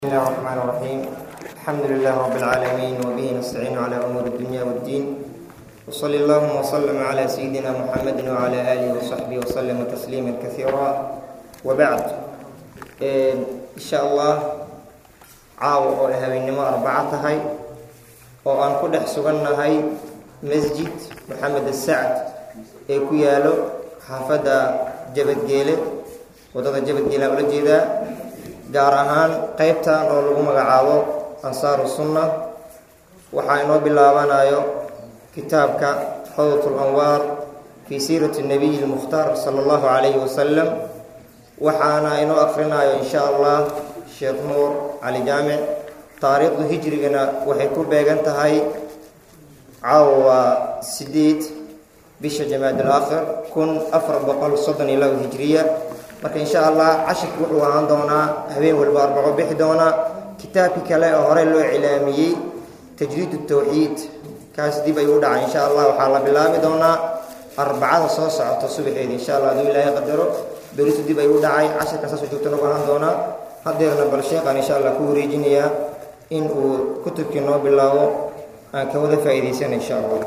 بسم الله الرحمن الرحيم الحمد لله رب العالمين وبه نستعين على أمور الدنيا والدين وصلى اللهم وسلم على سيدنا محمد وعلى آله وصحبه وسلم تسليما كثيرا وبعد إن شاء الله caawa oo habeennimo arbaco tahay oo aan ku dhex sugannahay masjid maxamed asacd ee ku yaalo xaafadda jabadgeele waddada jabadgeele aan ula jeedaa gaar ahaan qeybtan oo lagu magacaabo ansaaru sunna waxaa inoo bilaabanayo kitaabka xawdat lanwaar fii siirati nabiyi lmukhtaar sala allahu calayhi wasalam waxaana inoo akhrinayo in sha allah sheekh nuur cali jaamic taariikhdu hijrigana waxay ku beegan tahay caawa waa sideed bisha jamaad alaakhir kun afar boqol soddon iyo labo hijriya marka insha allah cashirka wuxuu ahaan doonaa habeen walba arbaco bixi doonaa kitaabkii kale oo horey loo cilaamiyey tajriid tawxiid kaas dib ayuu u dhacay insha allah waxaa la bilaabi doonaa arbacada soo socota subaxeeda insha allah aduu ilaahay qadaro beritu dib ayuu u dhacay cashirka saasoo joogto nagu ahaan doonaa hadeerna bal sheekhaan insha allah ku wareejinayaa in uu kutubkii noo bilaabo aan ka wada faa'iidaysana insha allah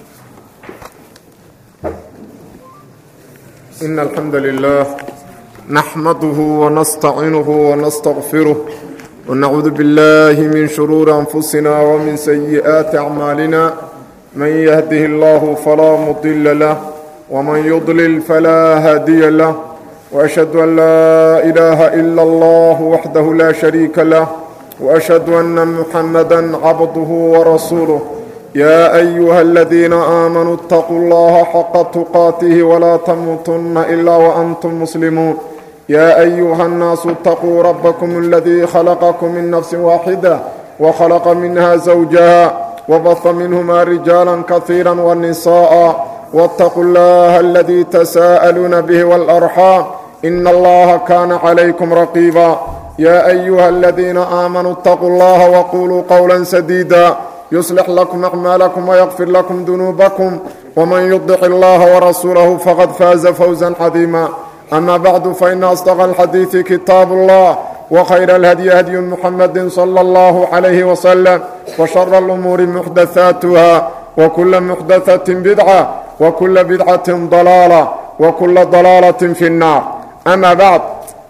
إن الحمد لله نحمده ونستعينه ونستغفره ونعوذ بالله من شرور أنفسنا ومن سيئات أعمالنا من يهده الله فلا مضل له ومن يضلل فلا هادي له وأشهد أن لا إله إلا الله وحده لا شريك له وأشهد أن محمدا عبده ورسوله يا أيها الذين آمنوا اتقوا الله حق تقاته ولا تموتن إلا وأنتم مسلمون يا أيها الناس اتقوا ربكم الذي خلقكم من نفس واحدة وخلق منها زوجها وبث منهما رجالا كثيرا والنساء واتقوا الله الذي تساءلون به والأرحام إن الله كان عليكم رقيبا يا أيها الذين آمنوا اتقوا الله وقولوا قولا سديدا يصلح لكم أعمالكم ويغفر لكم ذنوبكم ومن يطع الله ورسوله فقد فاز فوزا عظيما أما بعد فإن أصدق الحديث كتاب الله وخير الهدي هدي محمد صلى الله عليه وسلم وشر الأمور محدثاتها وكل محدثة بدعة وكل بدعة ضلالة وكل ضلالة في النار أما بعد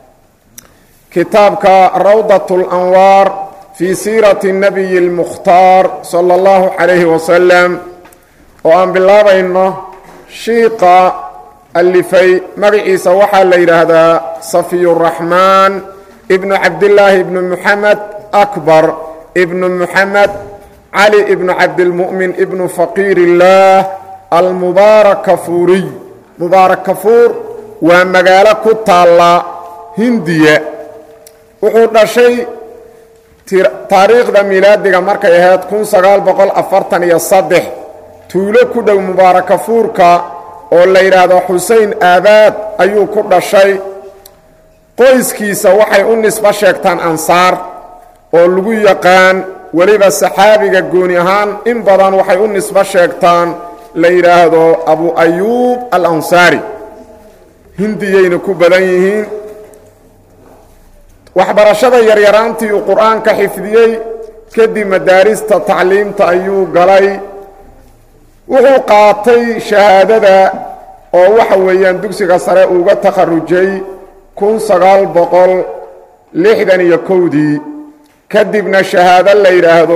كتابك روضة الأنوار في سيرة النبي المختار صلى الله عليه وسلم وأن بالله بإنه شيقة alifay magaciisa waxaa la yidhaahdaa safiy raxmaan ibnu cabdillaahi ibnu muxamed akbar ibnu muxamed cali ibnu cabdilmu'min ibnu faqiir illaah almubaarak kafuuriy mubaarak kafuur waa magaalo ku taalla hindiya wuxuu dhashay taariikhda milaadiga markay ahayd kun sagaal boqol afartan iyo saddex tuulo ku dhow mubaarak kafuurka oo la yidhaahdo xusein aabaad ayuu ku dhashay qoyskiisa waxay u nisbo sheegtaan ansaar oo lagu yaqaan weliba saxaabiga gooni ahaan in badan waxay u nisbo sheegtaan la yidhaahdo abu ayuub al ansaari hindiyayna ku badan yihiin waxbarashada yaryaraantii uu qur-aanka xifdiyey kadib madaarista tacliimta ayuu galay wuxuu qaatay shahaadada oo waxa weeyaan dugsiga sare uga takharujay kun sagaal boqol lixdan iyo kowdii kadibna shahaado la yidhaahdo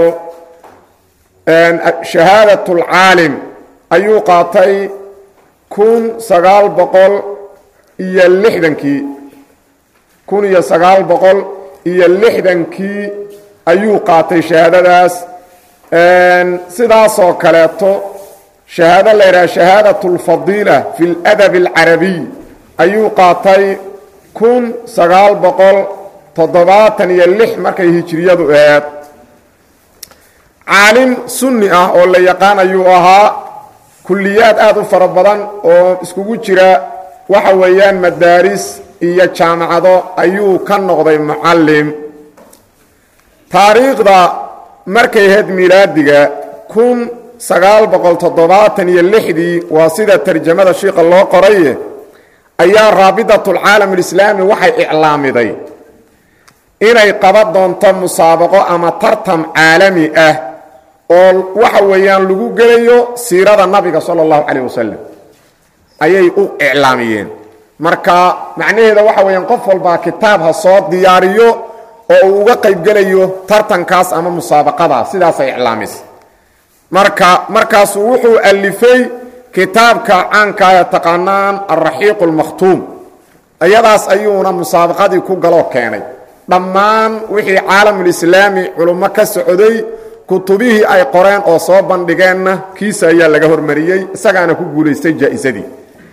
shahaadat اlcaalim ayuu qaatay kun sagaal boqol iyo lixdankii kun iyo sagaal boqol iyo lixdankii ayuu qaatay shahaadadaas sidaasoo kaleeto shahaado la yidhaha shahaadat اlfadiila fi اladab اlcarabiy ayuu qaatay kun sagaal boqol toddobaatan iyo lix markay hijiriyadu aheed caalim sunni ah oo la yaqaan ayuu ahaa kulliyaad aad u fara badan oo iskugu jira waxa weeyaan madaaris iyo jaamacado ayuu ka noqday mucallim taariikhda markay ahayd milaadiga kun sagaal boqol toddobaatan iyo lixdii waa sida tarjamada shiika loo qoraye ayaa raabidatulcaalam alislaami waxay iclaamiday inay qaban doonto musaabaqo ama tartam caalami ah oo waxa weeyaan lagu gelayo siirada nabiga sala allahu calayh wasalam ayay u iclaamiyeen marka macnaheeda waxa weeyaan qof walbaa kitaab ha soo diyaariyo oo uu uga qaybgelayo tartankaas ama musaabaqadaas sidaasay iclaamisa marka markaasuu wuxuu alifay kitaabka caanka ee taqaanaan alraxiiqu almakhtuum iyadaas ayuuna musaabaqadii ku galoo keenay dhammaan wixii caalamulislaami culummo ka socday kutubihii ay qoreen oo soo bandhigeenna kiisa ayaa laga hormariyey isagaana ku guulaystay jaa'isadii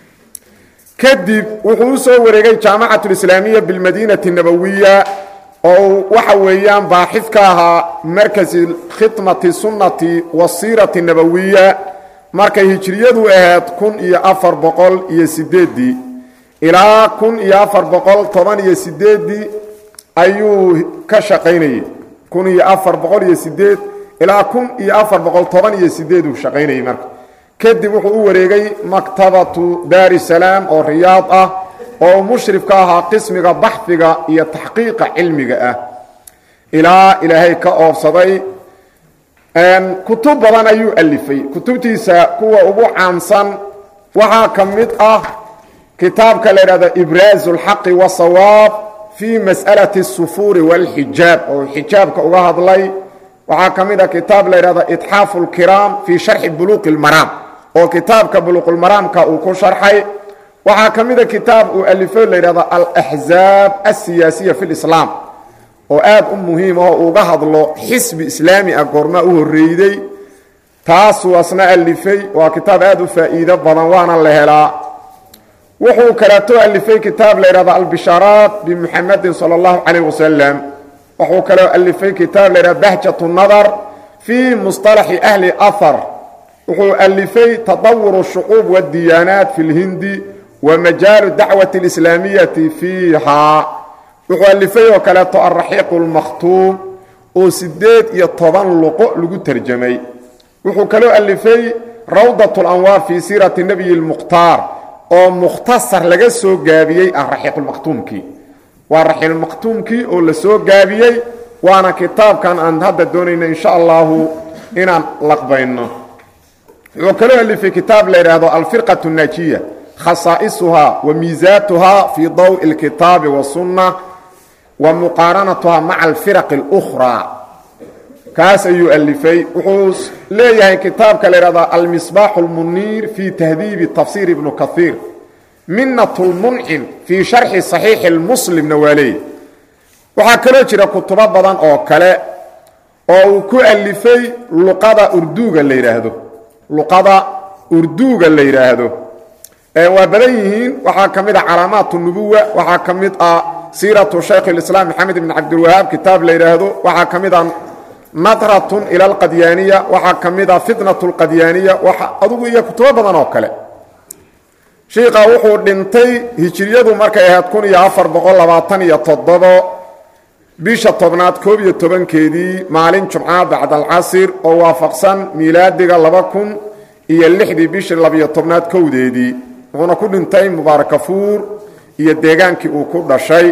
kadib wuxuu u soo wareegay jaamacatulislaamiya bilmadiinati nabowiya oo uu waxa weeyaan baaxid ka ahaa markasi khidmati sunnati wasiirati nabowiya markay hijriyadu ahayd kun iyo afar boqol iyo sideeddii ilaa kun iyo afar boqol toban iyo sideeddii ayuu ka shaqaynayey kun iyo afar boqol iyo sideed ilaa kun iyo afar boqol toban iyo sideed uu shaqaynayey marka kadib wuxuu u wareegay maktabatu daari salaam oo riyaad ah oo uu mushrif ka ahaa qismiga baxfiga iyo taxqiiqa cilmiga ah ilaa ilaahay ka oobsaday kutub badan ayuu alifay kutubtiisa kuwa ugu caansan waxaa ka mid ah kitaabka la idhahdo ibraazu اlxaqi wasawaab fii mas'alati الsufuuri wاlxijaab oo xijaabka uga hadlay waxaa ka mid ah kitaab la idhahdo itxaafu اlkiraam fii sharxi buluuqi اlmaraam oo kitaabka buluuqulmaraamka uu ku sharxay waxaa ka mid a kitaab uu alifo la yidhahdo alaxzaab alsiyaasiya fi lislaam oo aad u muhiim ah oo uga hadlo xisbi islaami ah goormaa u horreeyday taasuu asna alifay waa kitaab aad u faa'iido badan waana la helaa wuxuu kaleeto alifay kitaab la yidhahdo albishaaraat bimuxamedin sala allahu calayh wasalam wuxuu kaloo alifay kitaab la yidhahdo bahjat nadar fii musطalaxi ahli ahar wuxuu alifay tadawur shucuub wadiyaanaat fi lhindi wa majaalu dacwati اlislaamiyati fiiha wuxuu alifay oo kaleeto alraxiiqu اlmakhtuum oo sideed iyo toban luqo lagu terjamay wuxuu kaloo alifay rawdat اlanwaar fii siirati nebiyi اlmukhtaar oo mukhtasar laga soo gaabiyey ah raxiiqulmakhtuumkii waa raxiiqulmakhtuumkii oo la soo gaabiyey waana kitaabkan aan hadda doonayno insha allahu inaan laqbayno wuxuu kaloo alifay kitaab la yidhaahdo alfirqaة الnaajiya khasaa'isuhaa wa miisaatuhaa fii dawءi اlkitaabi wasunna wa muqaaranatuhaa maca alfiraq اlأkhraa kaas ayuu alifay wuxuu leeyahay kitaabka la yidhahdo almisbaax اlmuniir fii tahdiibi tafsiir ibnu kahiir minat اlmuncim fii sharxi صaxiixi اlmuslimna waa leeyahy waxaa kaloo jira kutubo badan oo kale oo uu ku alifay luqada urduuga la yidhaahdo luqada urduuga la yidhaahdo waa badan yihiin waxaa ka mid ah calaamaat nubuwa waxaa ka mid ah siiratu shaykh اlislaam maxamed ibn cabdilwahaab kitaab la yidhaahdo waxaa ka mid ah nadratun ila alqadyaaniya waxaa ka mid ah fitnat اlqadyaaniya adugu iyo kutubo badan oo kale shiika wuxuu dhintay hijiriyadu markay ahayd kun iyo afar boqol labaatan iyo toddobo bisha tobnaad koob iyo tobankeedii maalin jumca bacd alcasir oo waafaqsan miilaadiga laba kun iyo lixdii bishii labiyo tobnaad kowdeedii wuxuuna ku dhintay mubaarakafuur iyo deegaankii uu ku dhashay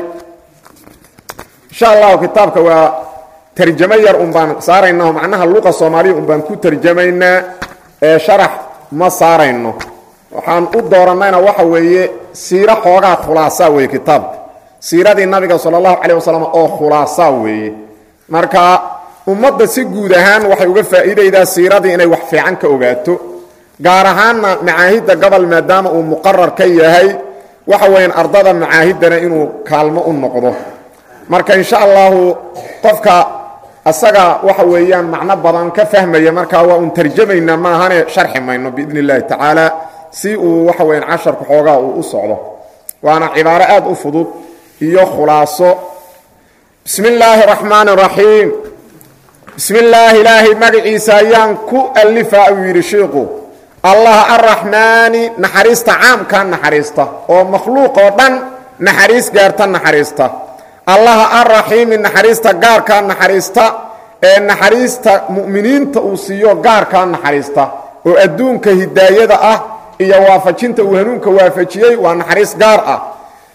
insha allahu kitaabka waa tarjamo yar un baan saaraynao macnaha luqa soomaaliya un baan ku tarjamaynaa ee sharax ma saarayno waxaan u doorannayna waxa weeye siiro xoogaa khulaasaa weeye kitaabka siiradii nabiga sala allahu calay wasalam oo khulaasaa weeye marka ummadda si guud ahaan waxay uga faa'iidaydaa siiradii inay wax fiican ka ogaato gaar ahaanna macaahidda gobol maadaama uu muqarar ka yahay waxa weeyaan ardada macaahiddana inuu kaalmo u noqdo marka insha allahu qofka asaga waxa weeyaan macno badan ka fahmaya markaa waa un tarjamaynaa maahane sharxi mayno biidn اllahi tacaala si uu waxa weyaan casharka xoogaa uu u socdo waana cibaaro aad u fudud iyo khulaaso bismi illaahi اraxmaan اraxiim bismi illaahi ilaahay magaciisa ayaan ku alifaa uu yidhi shiiku allah arraxmaani naxariista caamkaa naxariista oo makhluuq oo dhan naxariis gaarta naxariista allaha arraxiimi naxariista gaarkaa naxariista ee naxariista mu'miniinta uu siiyo gaarkaa naxariista oo adduunka hidaayada ah iyo waafajinta uu hanuunka waafajiyey waa naxariis gaar ah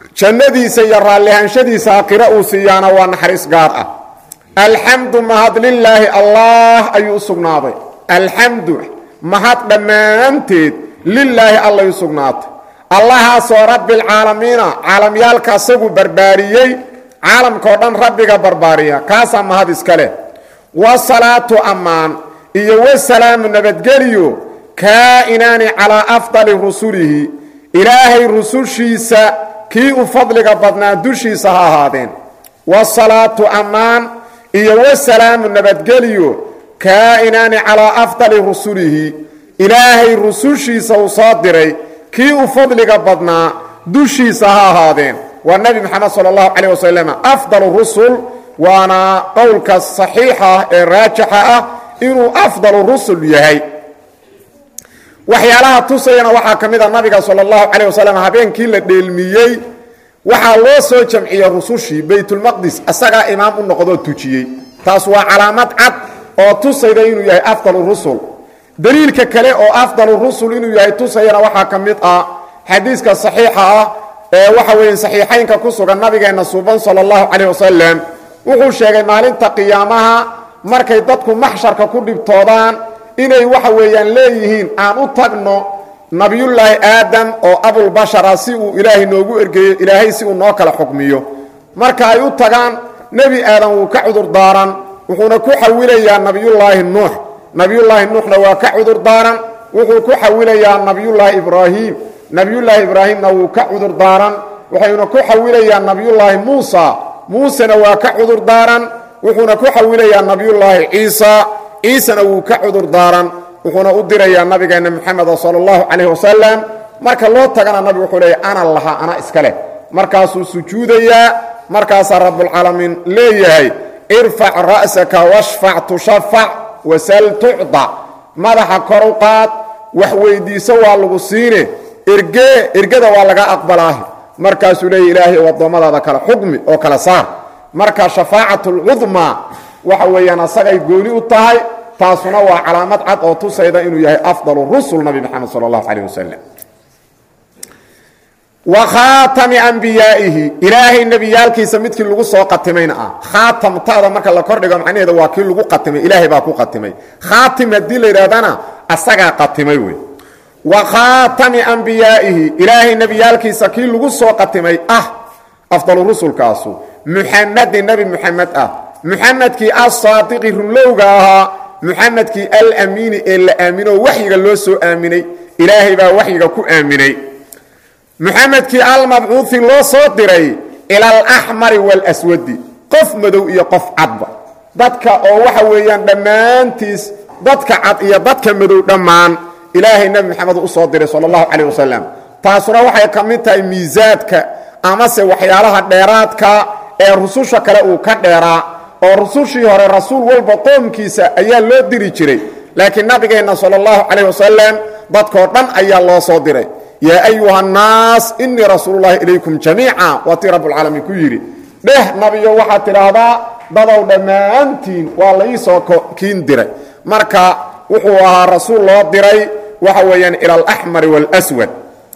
jannadiisa iyo raallihaanshadiisa aakhiro uu siiyaana waa naxariis gaar ah alxamdu mahad lilaahi allah ayuu u sugnaaday alxamdu mahad dhammaanteed lilaahi allay u sugnaatay allahaasoo rabbialcaalamiina caalamyaalka asagu barbaariyey caalamkao dhan rabbiga barbaariya kaasaa mahad iska leh wasalaatu ammaan iyo wasalaamu nabadgeliyo kaa'inaani calaa afdali rusulihi ilaahay rusushiisa kii u fadliga badnaa dushiisa ha ahaadeen wasalaatu ammaan iyo wasalaamu nabadgeliyo kaa'inaani calaa afdali rusulihi ilaahay rusushiisa uu soo diray kii u fadliga badnaa dushiisa ha ahaadeen waa nebi moxamed sala allahu calayh wasalam afdalu rusul waana qowlka saxiixa ah ee raajixa ah inuu afdalu rusul yahay waxyaalaha tusayana waxaa ka mid a nabiga sala allahu calayh wasalam habeenkii la dheelmiyey waxaa loo soo jamciyey rusushii baytulmaqdis asagaa imaam u noqdoo tujiyey taas waa calaamad cad oo tusayda inuu yahay afdalu rusul daliilka kale oo afdalu rusul inuu yahay tusayana waxaa ka mid ah xadiiska saxiixa ah ee waxa weeye saxiixaynka ku sugan nabigeenna suuban sala allahu calayh wasalam wuxuu sheegay maalinta qiyaamaha markay dadku maxsharka ku dhibtoodaan inay waxa weeyaan leeyihiin aan u tagno nabiyullaahi aadam oo abulbashara si uu ilaahay noogu ergeeyo ilaahay si uu noo kala xukmiyo marka ay u tagaan nebi aadan wuu ka cudur daaran wuxuuna ku xawilayaa nabiyullaahi nuux nabiyullaahi nuuxna waa ka cudur daaran wuxuu ku xawilayaa nabiyullaahi ibraahim nabiyullaahi ibraahimna wuu ka cudur daaran waxayna ku xawilayaa nabiyullaahi muusa muusena waa ka cudur daaran wuxuuna ku xawilayaa nabiyullaahi ciisa ciisena wuu ka cudur daaran wuxuuna u dirayaa nabigeenna moxameda sala allahu calayh wasalam marka loo tagana nabigu wuxuu leeya ana laha ana iska leh markaasuu sujuudayaa markaasaa rabbulcaalamiin leeyahay irfac ra'saka washfac tushafac wasal tucda madaxa kor u qaad wax weyddiiso waa lagu siine ergee ergada waa laga aqbalaahi markaasuu leeya ilaahay u addoommadaada kale xukmi oo kale saar marka shafaacatlcudmaa waxa weeyaan asagay gooni u tahay taasuna waa calaamad cad oo tusayda inuu yahay afdalu rusul nabi moxamed sala allahu calayh wasalam wa khaatami ambiyaa'ihi ilaahay nebiyaalkiisa midkii lagu soo qatimayna ah khaatamtada marka la kordhigo macnaheeda waa kii lagu qatimay ilaahay baa ku qatimay khaatim haddii la yidhahdana asagaa qatimay wey wa khaatami ambiyaa'ihi ilaahay nebiyaalkiisa kii lagu soo qatimay ah afdalu rusulkaasu muxamedin nebi muxamed ah muxamedkii asaadiqi runlowga ahaa muxamedkii alamiini ee la aamino waxyiga loo soo aaminay ilaahay baa waxyiga ku aaminay muxamedkii almabcuuhi loo soo diray ila alaxmari waalswadi qof madow iyo qof cadba dadka oo waxa weeyaan dhammaantiis dadka cad iyo dadka madow dhammaan ilaahay nebi moxamed u soo diray sala allahu calayh wasalam taasuna waxay ka mid tahay miisaadka amase waxyaalaha dheeraadka ee rususha kale uu ka dheeraa oo rusushii hore rasuul walba qoomkiisa ayaa loo diri jiray laakiin nabigeenna sala allahu calayh wasalam dadkoo dhan ayaa loo soo diray yaa ayuha annaas innii rasuulullahi ilaykum jamiica waa tii rabbulcaalamiin ku yidhi dheh nabiyo waxaad tidhaahdaa dadow dhammaantiin waa la ii soo kiin diray marka wuxuu ahaa rasuul loo diray waxa weeyaan ila alaxmari waalswad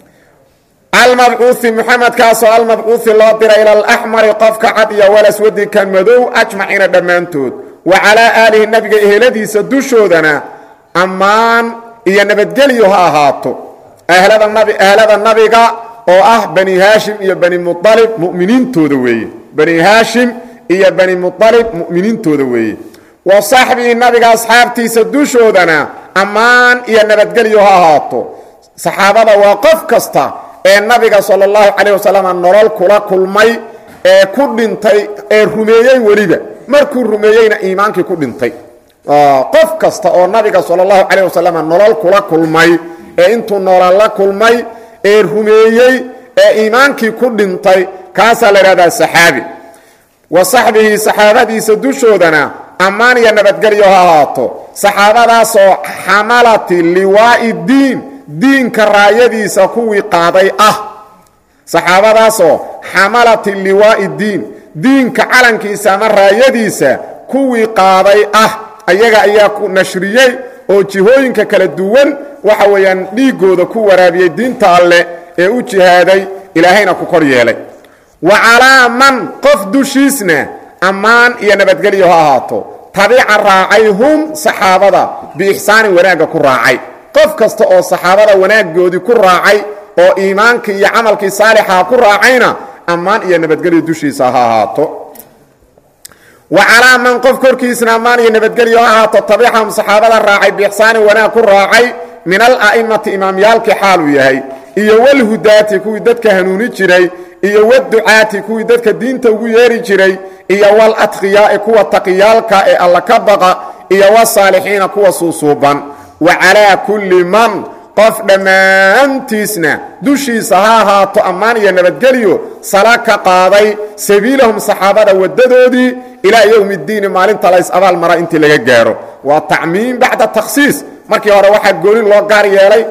almabcuuhi muxamedkaasoo almabcuuhi loo diray ila alaxmari qofka cad iyo walaswadi kan madow ajmaciina dhammaantood wa calaa aalihi nabiga eheladiisa dushoodana ammaan iyo nabadgelyo ha ahaato ahlada nabiga oo ah bani haashim iyo bani mualib muminiintooda weeye bani haashim iyo bani mualib mu'miniintooda weeye wa saxbihi nabiga asxaabtiisa dushoodana ammaan iyo nabadgelyo ha ahaato saxaabada waa qof kasta ee nabiga sala allahu calayh wasalam nolol kula kulmay ee ku dhintay ee rumeeyey weliba markuu rumeeyeyna iimaankii ku dhintay qof kasta oo nabiga sala allahu calayh wasalam nolol kula kulmay ee intuu noolal la kulmay ee rumeeyey ee iimaankii ku dhintay kaasaa la idhahdaa saxaabi wa saxbihi saxaabadiisa dushoodana ammaan iyo nabadgelyo ha ahaato saxaabadaasoo xamalati liwaa'i diin diinka raayadiisa kuwii qaaday ah saxaabadaasoo xamalati liwaa'i diin diinka calankiisa ama raayadiisa kuwii qaaday ah ayaga ayaa ku nashriyey oo jihooyinka kala duwan waxa weeyaan dhiiggooda ku waraabiyey diinta alleh ee u jihaaday ilaahayna ku kor yeelay wa calaa man qof dushiisna ammaan iyo nabadgelyo ha ahaato tabica raacay hum saxaabada biixsaanin wanaagga ku raacay qof kasta oo saxaabada wanaaggoodii ku raacay oo iimaankii iyo camalkii saalixaa ku raacayna ammaan iyo nabadgelyo dushiisa ha ahaato wa calaa man qof korkiisna ammaan iyo nabadgelyo ha ahaato tabicahum saxaabada raacay biixsaanin wanaag ku raacay min ala'imati imaamyaalkii xaaluu yahay iyo walhudaati kuwii dadka hanuuni jiray iyo waducaati kuwii dadka diinta ugu yeeri jiray iyo waladqiyaai kuwa taqiyaalka ee alla ka baqa iyo wasaalixiina kuwa suusuuban wa calaa kulli man qof dhammaantiisna dushiisa ha ahaato ammaan iyo nabadgelyo sala ka qaaday sabiilahum saxaabada waddadoodii ilaa yowmi ddiini maalinta lays abaal mara intii laga gaaro waa tacmiim bacda takhsiis markii hore waxaa gooni loo gaar yeelay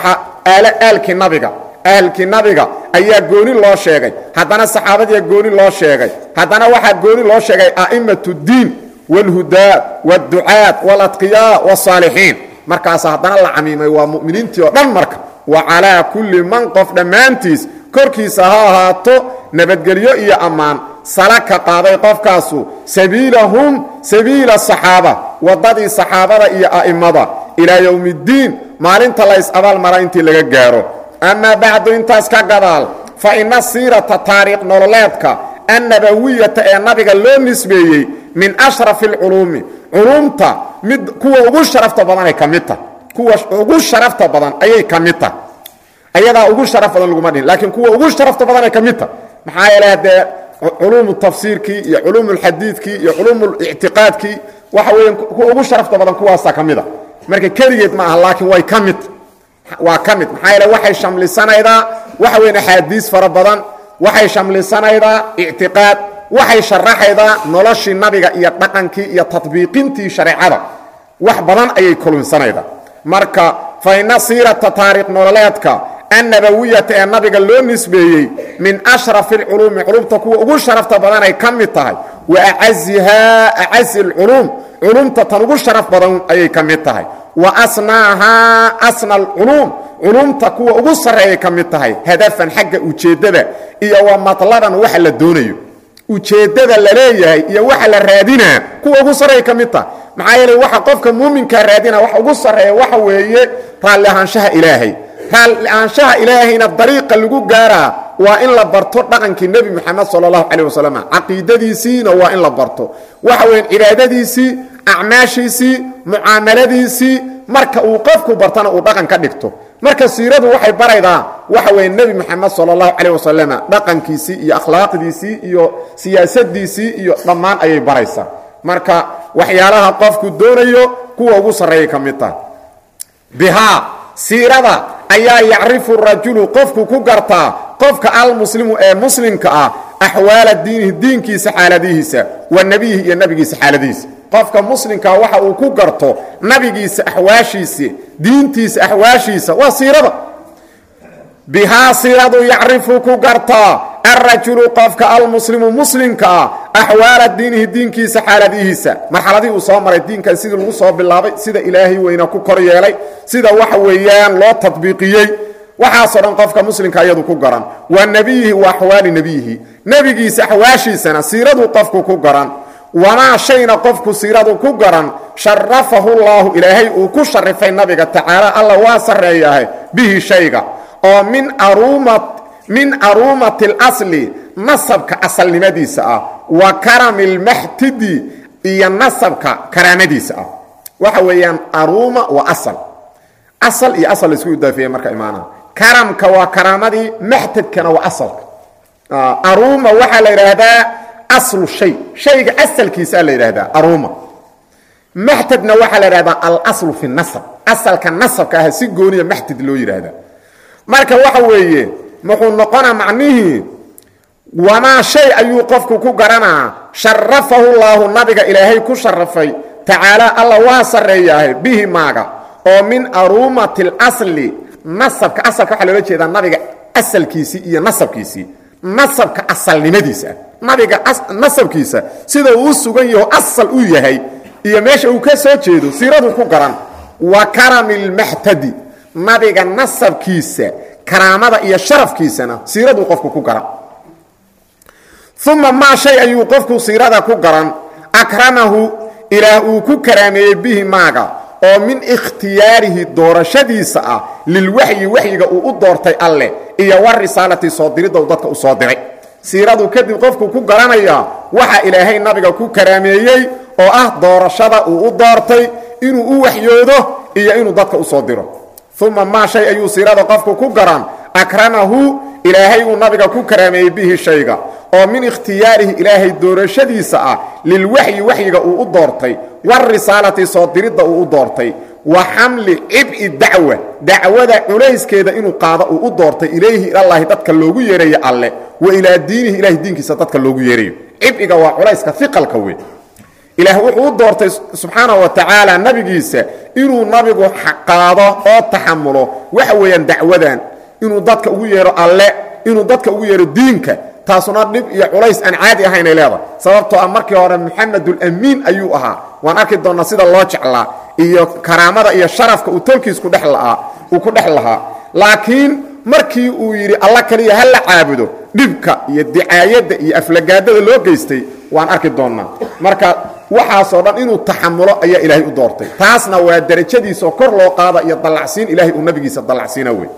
aalkii nabiga ahalkii nabiga ayaa gooni loo sheegay haddana saxaabadiia gooni loo sheegay haddana waxaa gooni loo sheegay a'immat اddiin wاlhudaa wاdducaat wاladqiyaa wالsaalixiin markaas haddana la camiimay waa mu'miniintii oo dhan marka wa calaa kulli man qof dhammaantiis korkiisa ha ahaato nabadgelyo iyo ammaan sala ka qaaday qofkaasu sabiilahum sabiila saxaaba waddadii saxaabada iyo a'immada ilaa yowmi اddiin maalinta lays abaal mara intii laga gaaro amaa bacdu intaas ka gadaal fa ina siirata taariikh nololeedka annabawiyata ee nabiga loo nisbeeyey min ashrafi alculuumi culuumta mid kuwa ugu sharafta badanay ka mid tahay kuwa ugu sharafta badan ayay ka mid tahay ayadaa ugu sharaf badan laguma dhihin laakiin kuwa ugu sharafta badanay ka mid tahay maxaa yeele haddee culuumu tafsiirkii iyo culuumu lxadiidkii iyo culuumu ictiqaadkii waxa weya kuwa ugu sharafta badan kuwaasaa ka mid a marka keligeed ma aha laakiin way ka mid waa ka mid maxaa yeele waxay shamlisanaydaa waxa weyn axaadiis fara badan waxay shamlisanaydaa ictiqaad waxay sharaxaydaa noloshii nabiga iyo dhaqankii iyo tatbiiqintii shareecada wax badan ayay kulunsanaydaa marka fa ina siirata taariikh nololeedka annabawiyata ee nabiga loo nisbeeyey min ashrafi alculuumi culumta kuwa ugu sharafta badanay ka mid tahay wa acazihaa acazi alculuum culumta tan ugu sharaf badan ayay ka mid tahay wa asnaahaa asna alculuum culumta kuwa ugu sarreeyay ka mid tahay hadafan xagga ujeeddada iyo wa matlaban waxa la doonayo ujeeddada la leeyahay iyo waxa la raadinaa kuwa ugu sarreeya ka mid tahay maxaa yeele waxa qofka muuminkaa raadina waxa ugu sarreeya waxa weeye raalli ahaanshaha ilaahay raalli ahaanshaha ilaahayna dariiqa lagu gaaraa waa in la barto dhaqankii nebi moxamed sala allahu calayh wasalam caqiidadiisiina waa in la barto waxa weyan cibaadadiisii acmaashiisii mucaamaladiisii marka uu qofku bartana uu dhaqan ka dhigto marka siiradu waxay baraydaa waxa weeye nebi moxamed sala allahu calayh wasalam dhaqankiisii iyo akhlaaqdiisii iyo siyaasadiisii iyo dhammaan ayay baraysaa marka waxyaalaha qofku doonayo kuwa ugu sarreeyay ka mid tahay bihaa siirada ayaa yacrifu rajulu qofku ku gartaa qofka almuslimu ee muslimka ah axwaala diinihi diinkiisa xaaladihiisa wa nebiyihi iyo nebigiisa xaaladihiisa qofka muslimkaa waxa uu ku garto nabigiisa axwaashiisa diintiisa axwaashiisa waa siirada bihaa siiradu yacrifu ku gartaa alrajulu qofka almuslimu muslimka ah axwaala diinihi diinkiisa xaaladihiisa marxaladihii uu soo maray diinkan sidii lagu soo bilaabay sida ilaahay weyna ku kor yeelay sida waxa weeyaan loo tadbiiqiyey waxaasoo dhan qofka muslimka iyadu ku garan wa nebiyihi wa axwaali nebiyihi nebigiisa axwaashiisana siiraduu qofku ku garan wamaa shayna qofku siiradu ku garan sharafahu llaahu ilaahay uu ku sharifay nabiga tacaala alla waa sarreeyahay bihi shayga oo min aruuma min aruumati اlasli nasabka asalnimadiisa ah wa karami اlmaxtidi iyo nasabka karaamadiisa ah waxa weeyaan aruuma waa asal asal iyo asal laisku idaafeeye marka imaanaha karamka waa karaamadii maxtadkana waa asalka aruuma waxaa la yidhaahdaa aslu shay shayga asalkiisaa la yidhaahdaa aruuma maxtadna waxaa la yidhahdaa alaslu fi nasab asalka nasabka ah si gooniya maxtad loo yidhaahdaa marka waxa weeye muxuu noqonaa macnihii wamaa shay ayuu qofku ku garanaa sharafahu llaahu nabiga ilaahay ku sharafay tacaala alla waa sarreeyaahay bihi maaga oo min aruumati اlasli nasabka asalka waxaa loola jeedaa nabiga asalkiisii iyo nasabkiisii nasabka asalnimadiisa nabiga nasabkiisa sida uu u sugan yaho asal u yahay iyo meesha uu ka soo jeedo siiradu ku garan wa karami اlmaxtadi nabiga nasabkiisa karaamada iyo sharafkiisana siiraduu qofku ku garan uma maa shay ayuu qofku siirada ku garan akramahu ilaah uu ku karaameeyey bihi maaga oo min ikhtiyaarihi doorashadiisa ah lilwaxyi waxyiga uu u doortay alleh iyo war risaalati soo diridda uu dadka u soo diray siiradu kadib qofku ku garanayaa waxa ilaahay nabiga ku karaameeyey oo ah doorashada uu u doortay inuu u waxyoodo iyo inuu dadka u soo diro uma maa shay ayuu siirada qofku ku garan akramahu ilaahay uu nabiga ku karaameeyey bihi shayga oo min ikhtiyaarihi ilaahay doorashadiisa ah lilwaxyi waxyiga uu u doortay warisaalati soo diridda uu u doortay wa xamli cib'i dacwa dacwada culayskeeda inuu qaado uu u doortay ilayhi ilallaahi dadka loogu yeerayo alle wa ilaa diinihi ilahay diinkiisa dadka loogu yeerayo cib'iga waa culayska iqalka wey ilaah wuxuu u doortay subxaana wa tacaala nabigiisa inuu nabigu qaado oo taxamulo waxa weeyaan dacwadan inuu dadka ugu yeero alle inuu dadka ugu yeero diinka taasuna dhib iyo culays aan caadi ahaynay leedahay sababtoo ah markii hore muxamedulamiin ayuu ahaa waan arki doonnaa sida loo jeclaa iyo karaamada iyo sharafka uu tolkiis kudhe lahaa uu ku dhex lahaa laakiin markii uu yidhi alla kaliya ha la caabudo dhibka iyo dicaayadda iyo aflagaadada loo geystay waan arki doonnaa marka waxaasoo dhan inuu taxamulo ayaa ilaahay u doortay taasna waa derajadiisaoo kor loo qaada iyo dallacsiin ilahay uu nabigiisa dallacsiina wey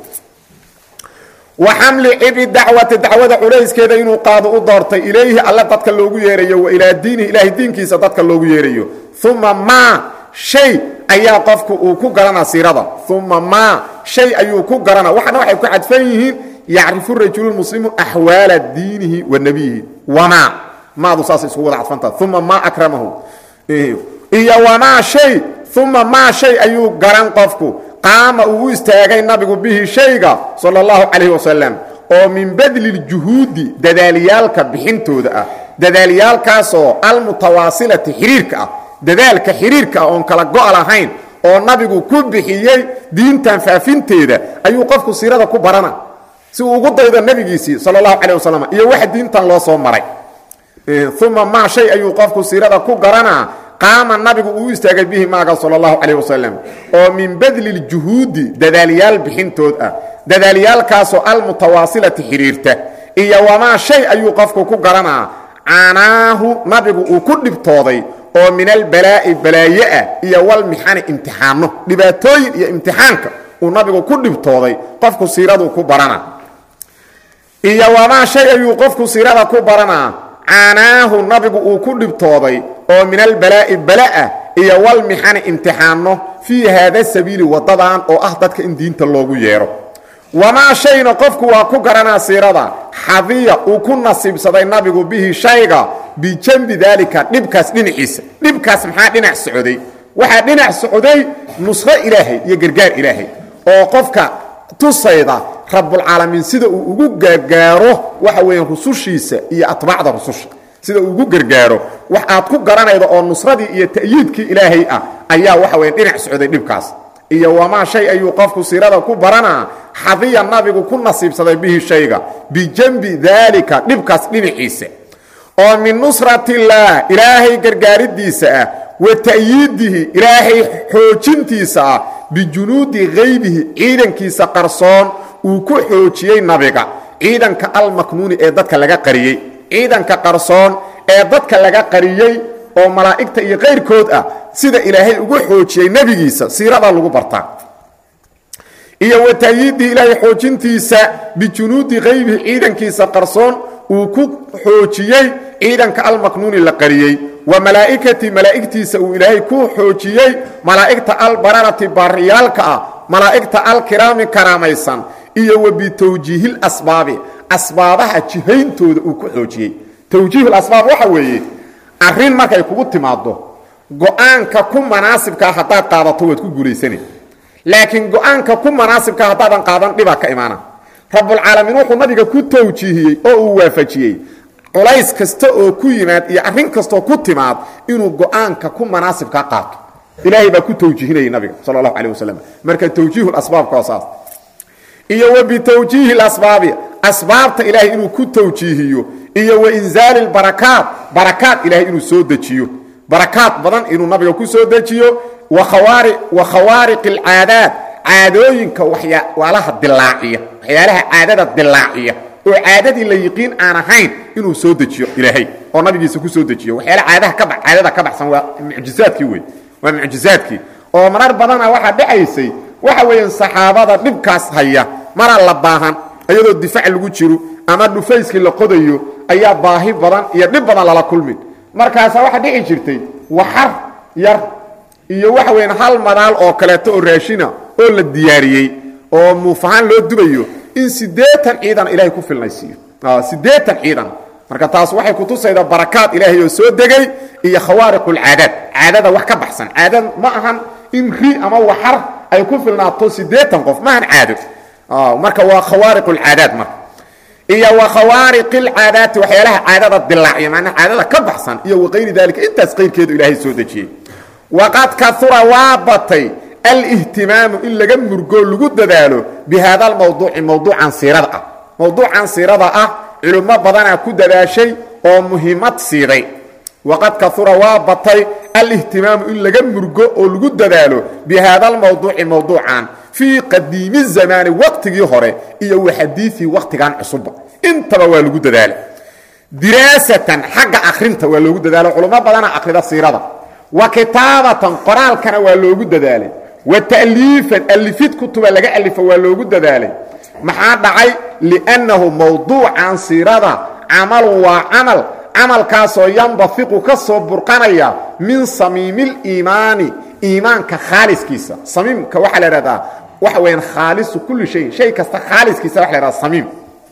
wa xamli cibi dacwati dacwada culayskeeda inuu qaado u doortay ilayhi alle dadka loogu yeerayo wa ilaa diinihi ilaahay diinkiisa dadka loogu yeerayo uma maa shay ayaa qofku uu ku garanaa siirada uma maa shay ayuu ku garanaa waxana waxay ku cadfan yihiin yacrifu rajulu muslimu axwaala diinihi wa nebiyihi wamaa maadu saasay iskugu wada cadfantaha uma maa akramahu iyo wamaa shay uma maa shay ayuu garan qofku qaama uu u istaagay nabigu bihi shayga sal اllahu calayh wasalam oo min badliljuhuudi dadaalyaalka bixintooda ah dadaalyaalkaasoo almutawaasilati xiriirka ah dadaalka xiriirka ah oon kala go' lahayn oo nabigu ku bixiyey diintan faafinteeda ayuu qofku siirada ku barana si uu ugu daydo nebigiisii sal اllahu calayh wasalam iyo waxa diintan loo soo maray uma maa shay ayuu qofku siirada ku garanaa qaama nabigu uu istaagay bihi maaga sal اllahu calayh wasalam oo min badliljuhuudi dadaalyaal bixintood ah dadaalyaalkaasoo almutawaasilati xidhiirta iyo wamaa shay ayuu qofku ku garanaa canaahu nabigu uu ku dhibtooday oo min albalaa'i balaaye ah iyo walmixani imtixaano dhibaatooyin iyo imtixaanka uu nabigu ku dhibtooday qofku siiradu ku barana iyo wamaa shay ayuu qofku siirada ku baranaa canaahu nabigu uu ku dhibtooday oo min albalaa'i bala'ah iyo walmixani imtixaano fii haada sabiili waddadan oo ah dadka in diinta loogu yeedho wamaa shayna qofku waa ku garanaa siirada xadiya uu ku nasiibsaday nabigu bihi shayga bijambi daalika dhibkaas dhinaciisa dhibkaas maxaa dhinac socday waxaa dhinac socday nusro ilaahay iyo gargaar ilaahay oo qofka tusayda rabbulcaalamiin sida uu ugu gargaaro waxa weeyaan rusushiisa iyo atbaacda rususha sida uu ugu gargaaro wax aad ku garanaydo oo nusradii iyo ta'yiidkii ilaahay ah ayaa waxa weyan dhinac socday dhibkaas iyo wamaa shay ayuu qofku siirada ku baranaa xadiya nabigu ku nasiibsaday bihi shayga bijambi daalika dhibkaas dhinaciisa oo min nusratillaah ilaahay gargaaridiisa ah wa ta'yiidihi ilaahay xoojintiisa ah bijunuudi haybihi ciidankiisa qarsoon uu ku xoojiyey nabiga ciidanka almaknuuni ee dadka laga qariyey ciidanka qarsoon ee dadka laga qariyey oo malaa'igta iyo kayrkood ah sida ilaahay ugu xoojiyey nebigiisa siiradaa lagu bartaa iyo wa ta'yiidihi ilaahay xoojintiisa bijunuudi haybihi ciidankiisa qarsoon uu ku xoojiyey ciidanka almaknuuni la qariyey wa malaa'ikati malaa'igtiisa uu ilaahay ku xoojiyey malaa'igta albararati baariyaalka ah malaa'igta alkiraami karaamaysan iyo wa bitawjiihil asbaabi asbaabaha jihayntooda uu ku xoojiyey tawjiihul asbaab waxa weeye arrin markay kugu timaaddo go'aanka ku manaasibkaa haddaad qaadato waad ku guulaysana laakiin go'aanka ku manaasibkaa haddaadan qaadan dhibaa ka imaana rabbulcaalamiin wuxuu nabiga ku tawjiihiyey oo uu waafajiyey culays kasta oo ku yimaad iyo arrin kastaoo ku timaad inuu go'aanka ku manaasibkaa qaato ilaahay baa ku tawjiihinayay nabiga sal allahu calih wasalam marka tawjiihulasbaabka waa saas iyo wa bitawjiihi lasbaabi asbaabta ilaahay inuu ku tawjiihiyo iyo wa inzaali lbarakaat barakaat ilahay inuu soo dejiyo barakaad badan inuu nabiga ku soo dejiyo wa khawaariq alcaadaat caadooyinka waxyaalaha dilaaciya waxyaalaha caadada dilaaciya oo caadadii la yiqiin aan ahayn inuu soo dejiyo ilaahay oo nabigiisa ku soo dejiyo waxyaale caadaha ka caadada ka baxsan waa mucjizaadkii wey waa mucjizaadkii oo marar badana waxaa dhacaysay waxa weeyaan saxaabada dhibkaas haya maraa la baahan iyadoo difaac lagu jiro ama dhufayskii la qodayo ayaa baahi badan iyo dhib badan lala kulmin markaasaa waxaa dhici jirtay waxar yar iyo waxa weyaan hal madaal oo kaleeto oo raashina oo la diyaariyey oo muufahaan loo dubayo in siddeetan ciidan ilaahay ku filnaysiiyo siddeetan ciidan marka taas waxay kutusaydaa barakaad ilaahay oo soo degay iyo khawaariqulcaadaad caadada wax ka baxsan caadad ma ahan in ri ama waxar ay ku filnaato siddeetan qof maahan caado marka waa khawaariqulcaadaad marka iyo wa khawaariqilcaadaati waxyaalaha caadada dilaaciya macnaa caadada ka baxsan iyo waqayri daalika intaas qayrkeedu ilaahay soo dejiyey waqad kaura waa batay alihtimaamu in laga murgoo lagu dadaalo bi haada almawduuci mawduucan siirada ah mawduucan siirada ah culummo badanaa ku dadaashay oo muhiimad siiday waqad kaura waa batay alihtimaamu in laga murgo oo lagu dadaalo bi haada almawduuci mawduucan fii qadiimi zamaani waqtigii hore iyo waxadiiii waqtigan cusubba intaba waa lagu dadaala diraasatan xagga akrinta waa loogu dadaalo culummo badana akrida siirada wa kitaabatan qoraalkana waa loogu dadaalay wa ta'liifan alifid kutuba laga alifo waa loogu dadaalay maxaa dhacay liannahu mawduucan siirada camalun waa camal camalkaasoo yanbafiqu ka soo burqanaya min samiimiliimaani iimaanka khaaliskiisa samiimka waxaa la ihahdaa waxa weyaan khaalisu kulli shayin shay kasta khaaliskiisa waxa la hahdaa samiim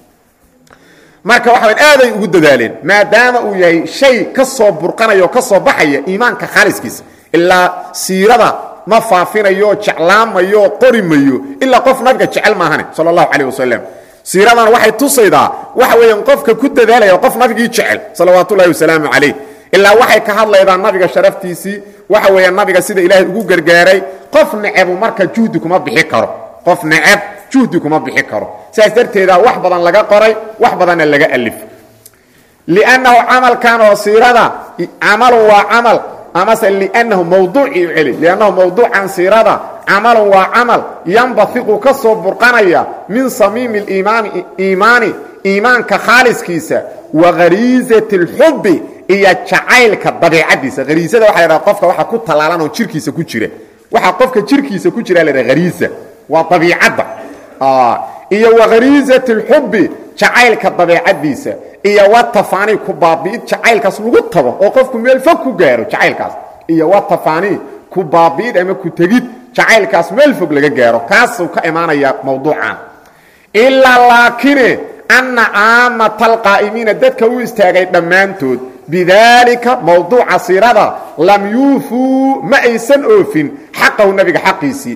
marka waxa wayaan aaday ugu dadaaleen maadaama uu yahay shay ka soo burqanaya oo ka soo baxaya iimaanka khaaliskiisa ilaa siirada ma faafinayo jeclaamayo qori mayo ilaa qof nabiga jecel maahane sal allahu calayh wasalam siiradana waxay tusaydaa waxa weeyaan qofka ku dadaalaya qof nabigii jecel salawaat ullahi wasalaamu calayh ilaa waxay ka hadlaydaa nabiga sharaftiisii waxa weeyaan nabiga sida ilaahay ugu gargaaray qof necebu marka juhdi kuma bixi karo qof neceb juhdi kuma bixi karo sidaas darteeda wax badan laga qoray wax badanna laga alif liannahu camalkan oo siirada camalun waa camal amase liannahu mawduucii u celi liannahu mawduucan siirada camalun waa camal yanbafiqu ka soo burqanaya min samiimi liimaani iimaani iimaanka khaaliskiisa wa khariisati اlxubbi iyo jacaylka dabiicadiisa hariisada waxa la qofka waxa ku tallaalan oo jirkiisa ku jira waxa qofka jirkiisa ku jira la hariisa waa dabiicadda iyo wa khariisati اlxubbi jacaylka dabeicadiisa iyo wa tafaanii ku baabi'id jacaylkaas lagu tago oo qofku meel fog ku gaaro jacaylkaas iyo wa tafaanii ku baabi'id ama ku tegid jacaylkaas meel fog laga gaaro kaasuu ka imaanaya mawduucan ilaa laakine anna caamata alqaa'imiina dadka u istaagay dhammaantood bidaalika mawduuca siirada lam yuufuu ma aysan oofin xaqahu nabiga xaqiisii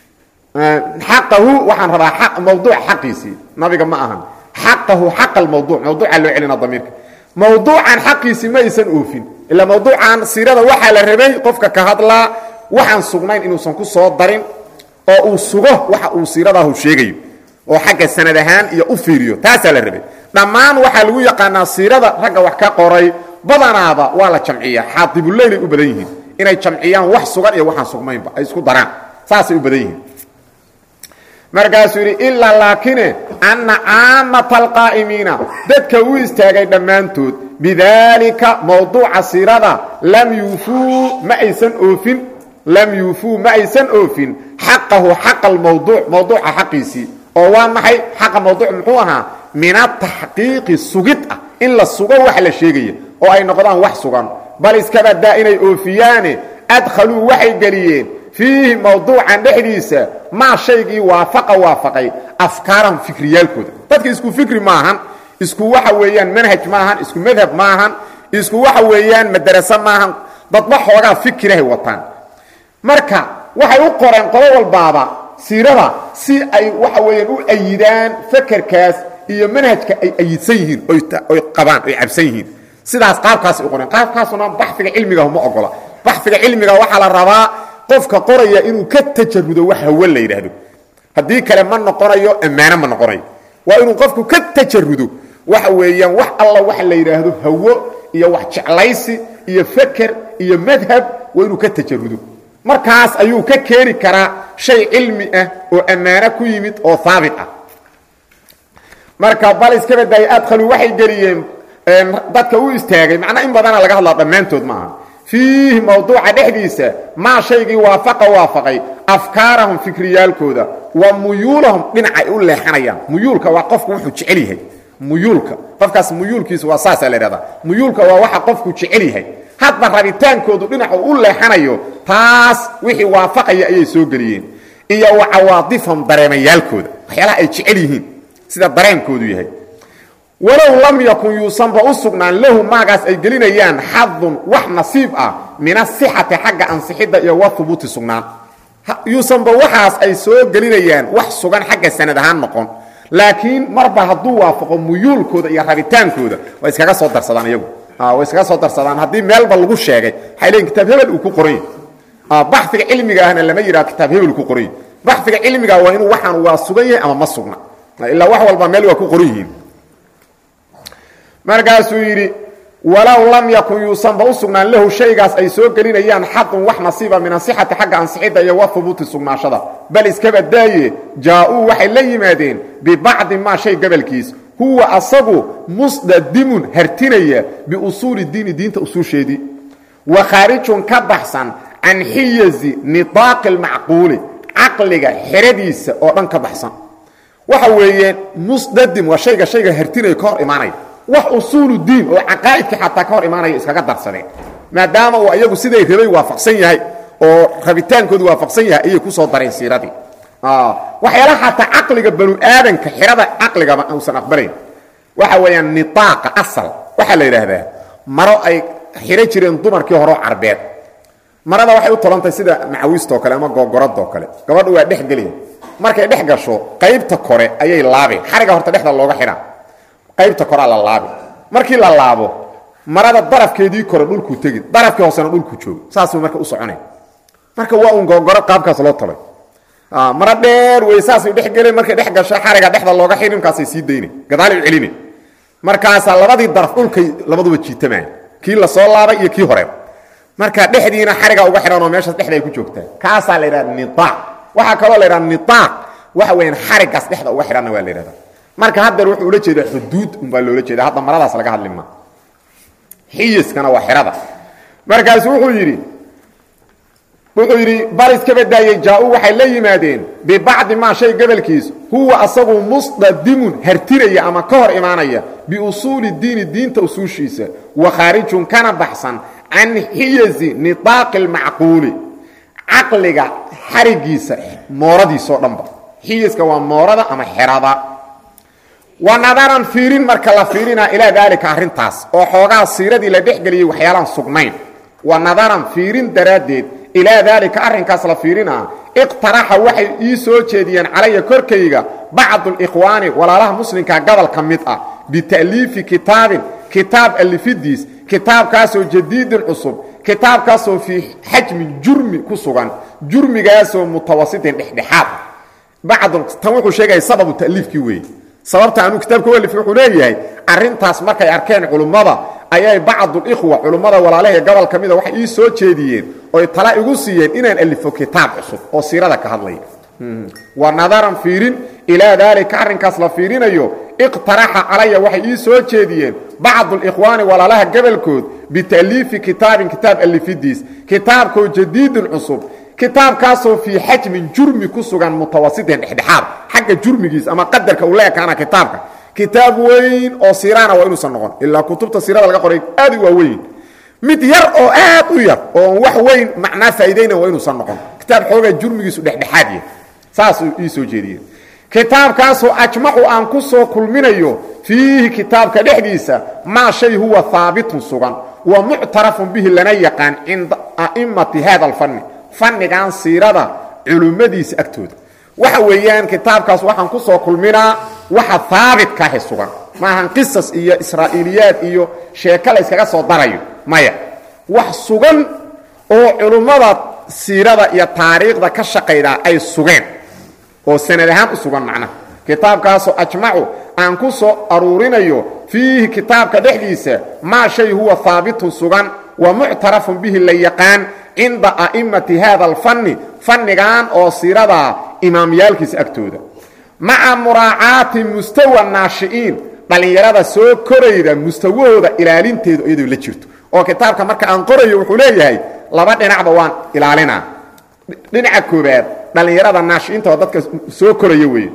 xaqahu waxaan rabaa mawduuca xaqiisii nabiga ma ahan xaqahu xaqa almawduuc mawduuca loo celina damiirka mawduucan xaqiisii ma aysan oofin ilaa mawduucan siirada waxaa la rabay qofka ka hadlaa waxaan sugnayn inuusan ku soo darin oo uu sugo waxa uu siiradaahu sheegayo oo xagga sanad ahaan iyo u fiiriyo taasaa la rabay dhammaan waxaa lagu yaqaanaa siirada ragga wax ka qoray badanaaba waa la jamciyaa xaadibuleylay u badan yihiin inay jamciyaan wax sugan iyo waxaan sugnaynba ay isku daraan saasay u badan yihiin markaasuu yidhi ilaa laakine anna caamata alqaa'imiina dadka u istaagay dhammaantood bidaalika mawduuca siirada lam yuufuu ma aysan oofin lam yuufuu ma aysan oofin xaqahu xaqa almawduuc mawduuca xaqiisii oo waa maxay xaqa mawduuc muxuu ahaa min ataxqiiqi sugid ah in la sugo wax la sheegaya oo ay noqdaan wax sugan bal iskabadaa inay oofiyaane adkhaluu waxay geliyeen fiihi mawduucan dhexdiisa maa shaygii waafaqa waafaqay afkaarahum fikriyaalkooda dadka isku fikri maahan isku waxa weeyaan manhaj maahan isku madhab maahan isku waxa weeyaan madaraso maahan dadba xoogaa fikirahay wataan marka waxay u qoreen qodo walbaaba siirada si ay waxa weeyaan u ayidaan fakerkaas iyo manhajka ay ayidsan yihiin oy qabaan oy cabsan yihiin sidaas qaabkaas u qoreen qaabkaasuna baxfiga cilmigaah ma ogola baxfiga cilmiga waxaa la rabaa qofka qoraya inuu ka tajarudo wax hawe la yidhaahdo haddii kale ma noqonayo ammaano ma noqonayo waa inuu qofku ka tajarudo waxa weeyaan wax alla waxa la yidhaahdo hawo iyo wax jeclaysi iyo feker iyo madhab waa inuu ka tajarudo markaas ayuu ka keeni karaa shay cilmi ah oo ammaano ku yimid oo haabit ah marka bal iska badaayay adkhaluu waxay geliyeen dadka u istaagay macnaa in badana laga hadlaa dhammaantood maaha fiihi mawduuca dhexdiisa maa shaygii waafaqa waafaqay afkaarahum fikriyaalkooda wa muyuulahum dhinaca ay u leexanayaan muyuulka waa qofku wuxuu jecel yahay muyuulka qofkaas muyuulkiisa waa saasaa la idhahdaa muyuulka waa waxa qofku jecel yahay hadba rabitaankoodu dhinacu u leexanayo taas wixii waafaqaya ayay soo geliyeen iyo wa cawaadifahum dareemayaalkooda waxyaalaha ay jecel yihiin sida dareenkoodu yahay walow lam yakun yuusanba u sugnaan lahu maagaas ay gelinayaan xadun wax nasiib ah min asixati xagga ansixidda iyo wa hubuuti sugnaan yuusanba waxaas ay soo gelinayaan wax sugan xagga sanad ahaan noqon laakiin marba hadduu waafaqo muyuulkooda iyo rabitaankooda way iskaga soo darsadaan iyagu way iskaga soo darsadaan haddii meelba lagu sheegay waxay leeyiin kitaab hebel uu ku qoran yahay baxiga cilmiga ahna lama yidhaha kitaab hebel ku qoran yahy baxiga cilmiga waa inuu waxaan waa sugan yahay ama ma sugna ilaa wax walba meel waa ku qoran yihiin markaasuu yidhi walow lam yakun yuusanba u sugnaan lahu shaygaas ay soo gelinayaan xadun wax nasiiba min asixati xagga ansixidda iyo wa hubuuti sugnaashada bal iskaba daaye jaa-uu waxay la yimaadeen bibacdi maa shay gabalkiis huwa asagu musdadimun hartinaya biusuuli diini diinta usuusheedii wa khaarijun ka baxsan can xiyazi nidaaqi lmacquuli caqliga xeradiisa oo dhan ka baxsan waxa weeye musdadim waa shayga shayga hartinaya ka hor imaanaya wax usuulu diin oo caqaa'idka xataa ka hor imaanaya iskaga darsadeen maadaama uu ayagu siday rabay waafaqsan yahay oo rabitaankoodu waafaqsan yahay ayay ku soo dareen siiradii waxyaalaha xataa caqliga banu aadanka xirada caqligaba uusan aqbalayn waxa weeyaan nitaaqa asal waxaa la yidhaahdaa maro ay xiro jireen dumarkii horeo carbeed marada waxay u tolantahay sida macawiistoo kale ama googoradoo kale gabadhu waa dhex geliya markay dhex gasho qaybta kore ayay laabeen xariga horta dhexda looga xidhaa qaybta korea la laabi markii la laabo marada darafkeedii kore dhulkuu tegi darafkii hoosena dhulku joogo saasuu marka u soconay marka waa un googoro qaabkaas loo talay maro dheer wey saasay dhex geleen markay dhex gasho xariga dhexda looga xidhi markaasay sii dayna gadaalay u celina markaasaa labadii daraf dhulkay labaduba jiitamaan kii la soo laabay iyo kii horeba marka dhexdiina xariga uga xidhan oo meeshaas dhexda ay ku joogtaa kaasaa la yidhahda niaaq waxaa kaloo la yidhahda niaaq waxa weyaan xarigaas dhexda uga xidhanna waa la yidhahda marka haddeer wuxuu ula jeedaa xuduud umbaa loola jeeda hadda maradaas laga hadli maa xiyiskana waa xerada markaasu wuxuu yidhi wuxuu yidhi bal iska badaayey jaa-u waxay la yimaadeen bibacdi maa shay gobolkiis huwa asagu musdadimun hartinaya ama ka hor imaanaya biusuuli diini diinta usuushiisa wa khaarijun kana baxsan can xiyazi nidaaqi lmacquuli caqliga xarigiisa mooradiisao dhanba xiyaska waa moorada ama xerada wa nadaran fiirin marka la fiirinaa ilaa daalika arrintaas oo xoogaa siiradii la dhexgeliyey waxyaalaan sugnayn wa nadaran fiirin daraaddeed ilaa daalika arrinkaas la fiirinaa iqtaraxa waxay ii soo jeediyeen calaya korkayga bacdu likhwaani walaalaha muslimka gobol ka mid ah bita'liifi kitaabin kitaab alifidiis kitaabkaasoo jadiidin cusub kitaabkaasoo fii xajmin jurmi ku sugan jurmigaasoo mutawasitin dhexdhexaad bacdu tan wuxuu sheegaya sababu ta'liifkii weeye sababta anuu kitaabka walifi wuxuu leeyahay arrintaas markay arkeen culummada ayay bacdulikhwa culummada walaalaha gobol ka mida waxay ii soo jeediyeen oy tala igu siiyeen inaan alifo kitaab cusub oo siirada ka hadlaya wa nadaran fiirin ilaa daalika arrinkaas la fiirinayo iqtaraxa calaya waxay ii soo jeediyeen bacdulikhwaani walaalaha gobolkood bita'liifi kitaabin kitaab alifidiis kitaabkoo jadiidin cusub kitaabkaasoo fii xajmin jurmi ku sugan mutawasitin dhexdhexaad xagga jurmigiis ama qadarka uu la ekaana kitaabka kitaab weyn oo siiraana waa inuusan noqon ilaa kutubta siirada laga qoray aad u waa weyn mid yar oo aad u yar oo wax weyn macnaa faa'iidayna waa inuusan noqon kitaab xoogaa jurmigiisu dhexdhexaad yahay saasuu ii soo jeediyeen kitaabkaasoo ajmacu aan ku soo kulminayo fiihi kitaabka dhexdiisa maa shay huwa haabitun sugan wa muctarafun bihi lana yaqaan cinda a'immati hada alfanni fannigan siirada culummadiisa agtooda waxa weeyaan kitaabkaas waxaan ku soo kulminaa waxa haabitkaahe sugan maahan qisas iyo israa'iiliyaad iyo sheeko la yskaga soo darayo maya wax sugan oo culummada siirada iyo taariikhda ka shaqaydaa ay sugeen oo sanad ahaan u sugan macnaha kitaabkaasoo ajmacu aan ku soo aruurinayo fiihi kitaabka dhexdiisa maa shay huwa haabitun sugan wa muctarafun bihi la yaqaan cinda a'immati hada alfanni fannigan oo siiradaa imaamyaalkiisa agtooda maca muraacaati mustawa naashi'iin dhallinyarada soo korayda mustawahooda ilaalinteedu iyadoo la jirto oo kitaabka marka aan qorayo wuxuu leeyahay laba dhinacba waan ilaalinaa dhinaca koobaad dhallinyarada naashi'iinta oo dadka soo koraya weeye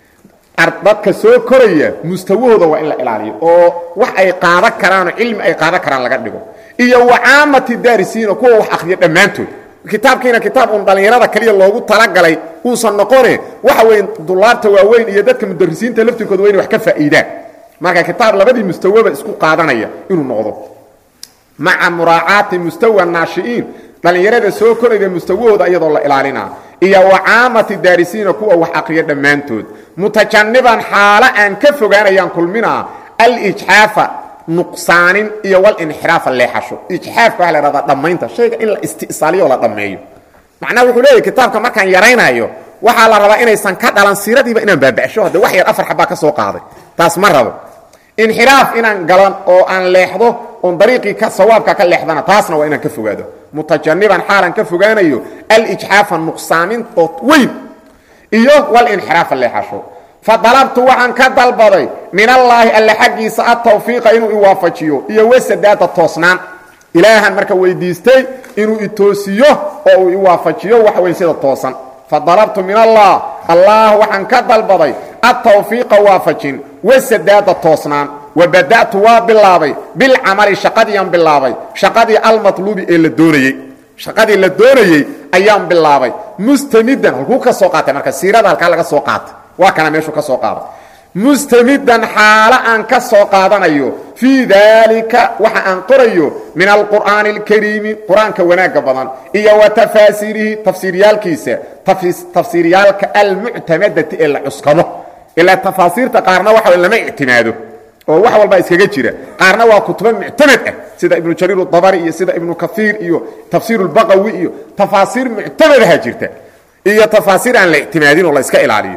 dadka soo koraya mustawahooda waa in la ilaaliyo oo wax ay qaadan karaanoo cilmi ay qaadan karaan laga dhigo iyo wacaamati daarisiina kuwa wax akhriya dhammaantood kitaabkiina kitaab uun dhallinyarada kaliya loogu talagalay uusan noqone waxa weeye dulaabta waaweyn iyo dadka mudarisiinta laftirkooda waa inay wax ka faa'iidaan marka kitaab labadii mustawaba isku qaadanaya inuu noqdo maca muraacaati mustawa naashi'iin dhallinyarada soo korayda mustawahooda iyadoo la ilaalinaa iyo wacaamati daarisiina kuwa wax aqriya dhammaantood mutajaniban xaalo aan ka fogaanayaan kulminaa alijxaafa nuqsaanin iyo walinxiraafa leexasho ijxaafka waxa la hahdaa dhammaynta shayga in la isti'saaliyo oo la dhammeeyo macnaha wuxuu leeyahy kitaabka markaan yaraynayo waxaa la rabaa inaysan ka dhalan siiradiiba inaan baaba'sho hadde wax yar afar xabaa ka soo qaaday taas ma rabo inxiraaf inaan galan oo aan leexdo oon dariiqii ka sawaabka ka leexdana taasna waa inaan ka fogaado mutajaniban xaalan ka fogaanayo alijxaafa nuqsaamin oo weyn iyo walinxiraafa leexasho fadalabtu waxaan ka dalbaday min allaahi alle xaggiisa atawfiiqa inuu iwaafajiyo iyo wasadaada toosnaan ilaahan marka weydiistay inuu itoosiyo oo uu iwaafajiyo waxa weyn sida toosan fadalabtu min allah allah waxaan ka dalbaday atawfiiqa waafajin wasadaada toosnaan wabada'tu waa bilaabay bilcamali shaqadiiaan bilaabay shaqadii almatluubi ee la doonayey shaqadii la doonayey ayaan bilaabay mustamidan halkuu ka soo qaatay marka siirada halkaa laga soo qaatay waa kana meeshuu ka soo qaaday mustamidan xaalo aan ka soo qaadanayo fii daalika waxa aan qorayo min alqur'aani alkariimi qur-aanka wanaagga badan iyo wa tafaasiirihi tafsiiryaalkiisa tafsiiryaalka almuctamadati ee la cuskado ilaa tafaasiirta qaarna waxa lama ictimaado oo wax walbaa iskaga jira qaarna waa kutubo muctamad ah sida ibnu jariir dabari iyo sida ibnu kaiir iyo tafsiir اbaqawi iyo tafaasiir muctamadaha jirta iyo tafaasiir aan la ictimaadin oo la iska ilaaliyo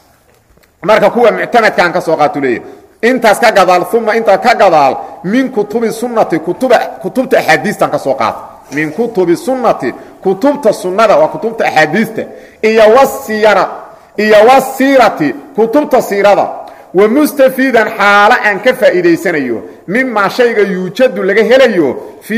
marka kuwa muctamadkaan ka soo qaatu leeyahy intaas ka gadaal uma intaa ka gadaal min kutubi sunati kutubta axaadiistan ka soo qaata min kutubi sunnati kutubta sunnada waa kutubta axaadiista iyo wsiyara iyo wasiirati kutubta siirada wamustafiidan xaalo aan ka faa'iidaysanayo mimaa shayga yuujadu laga helayo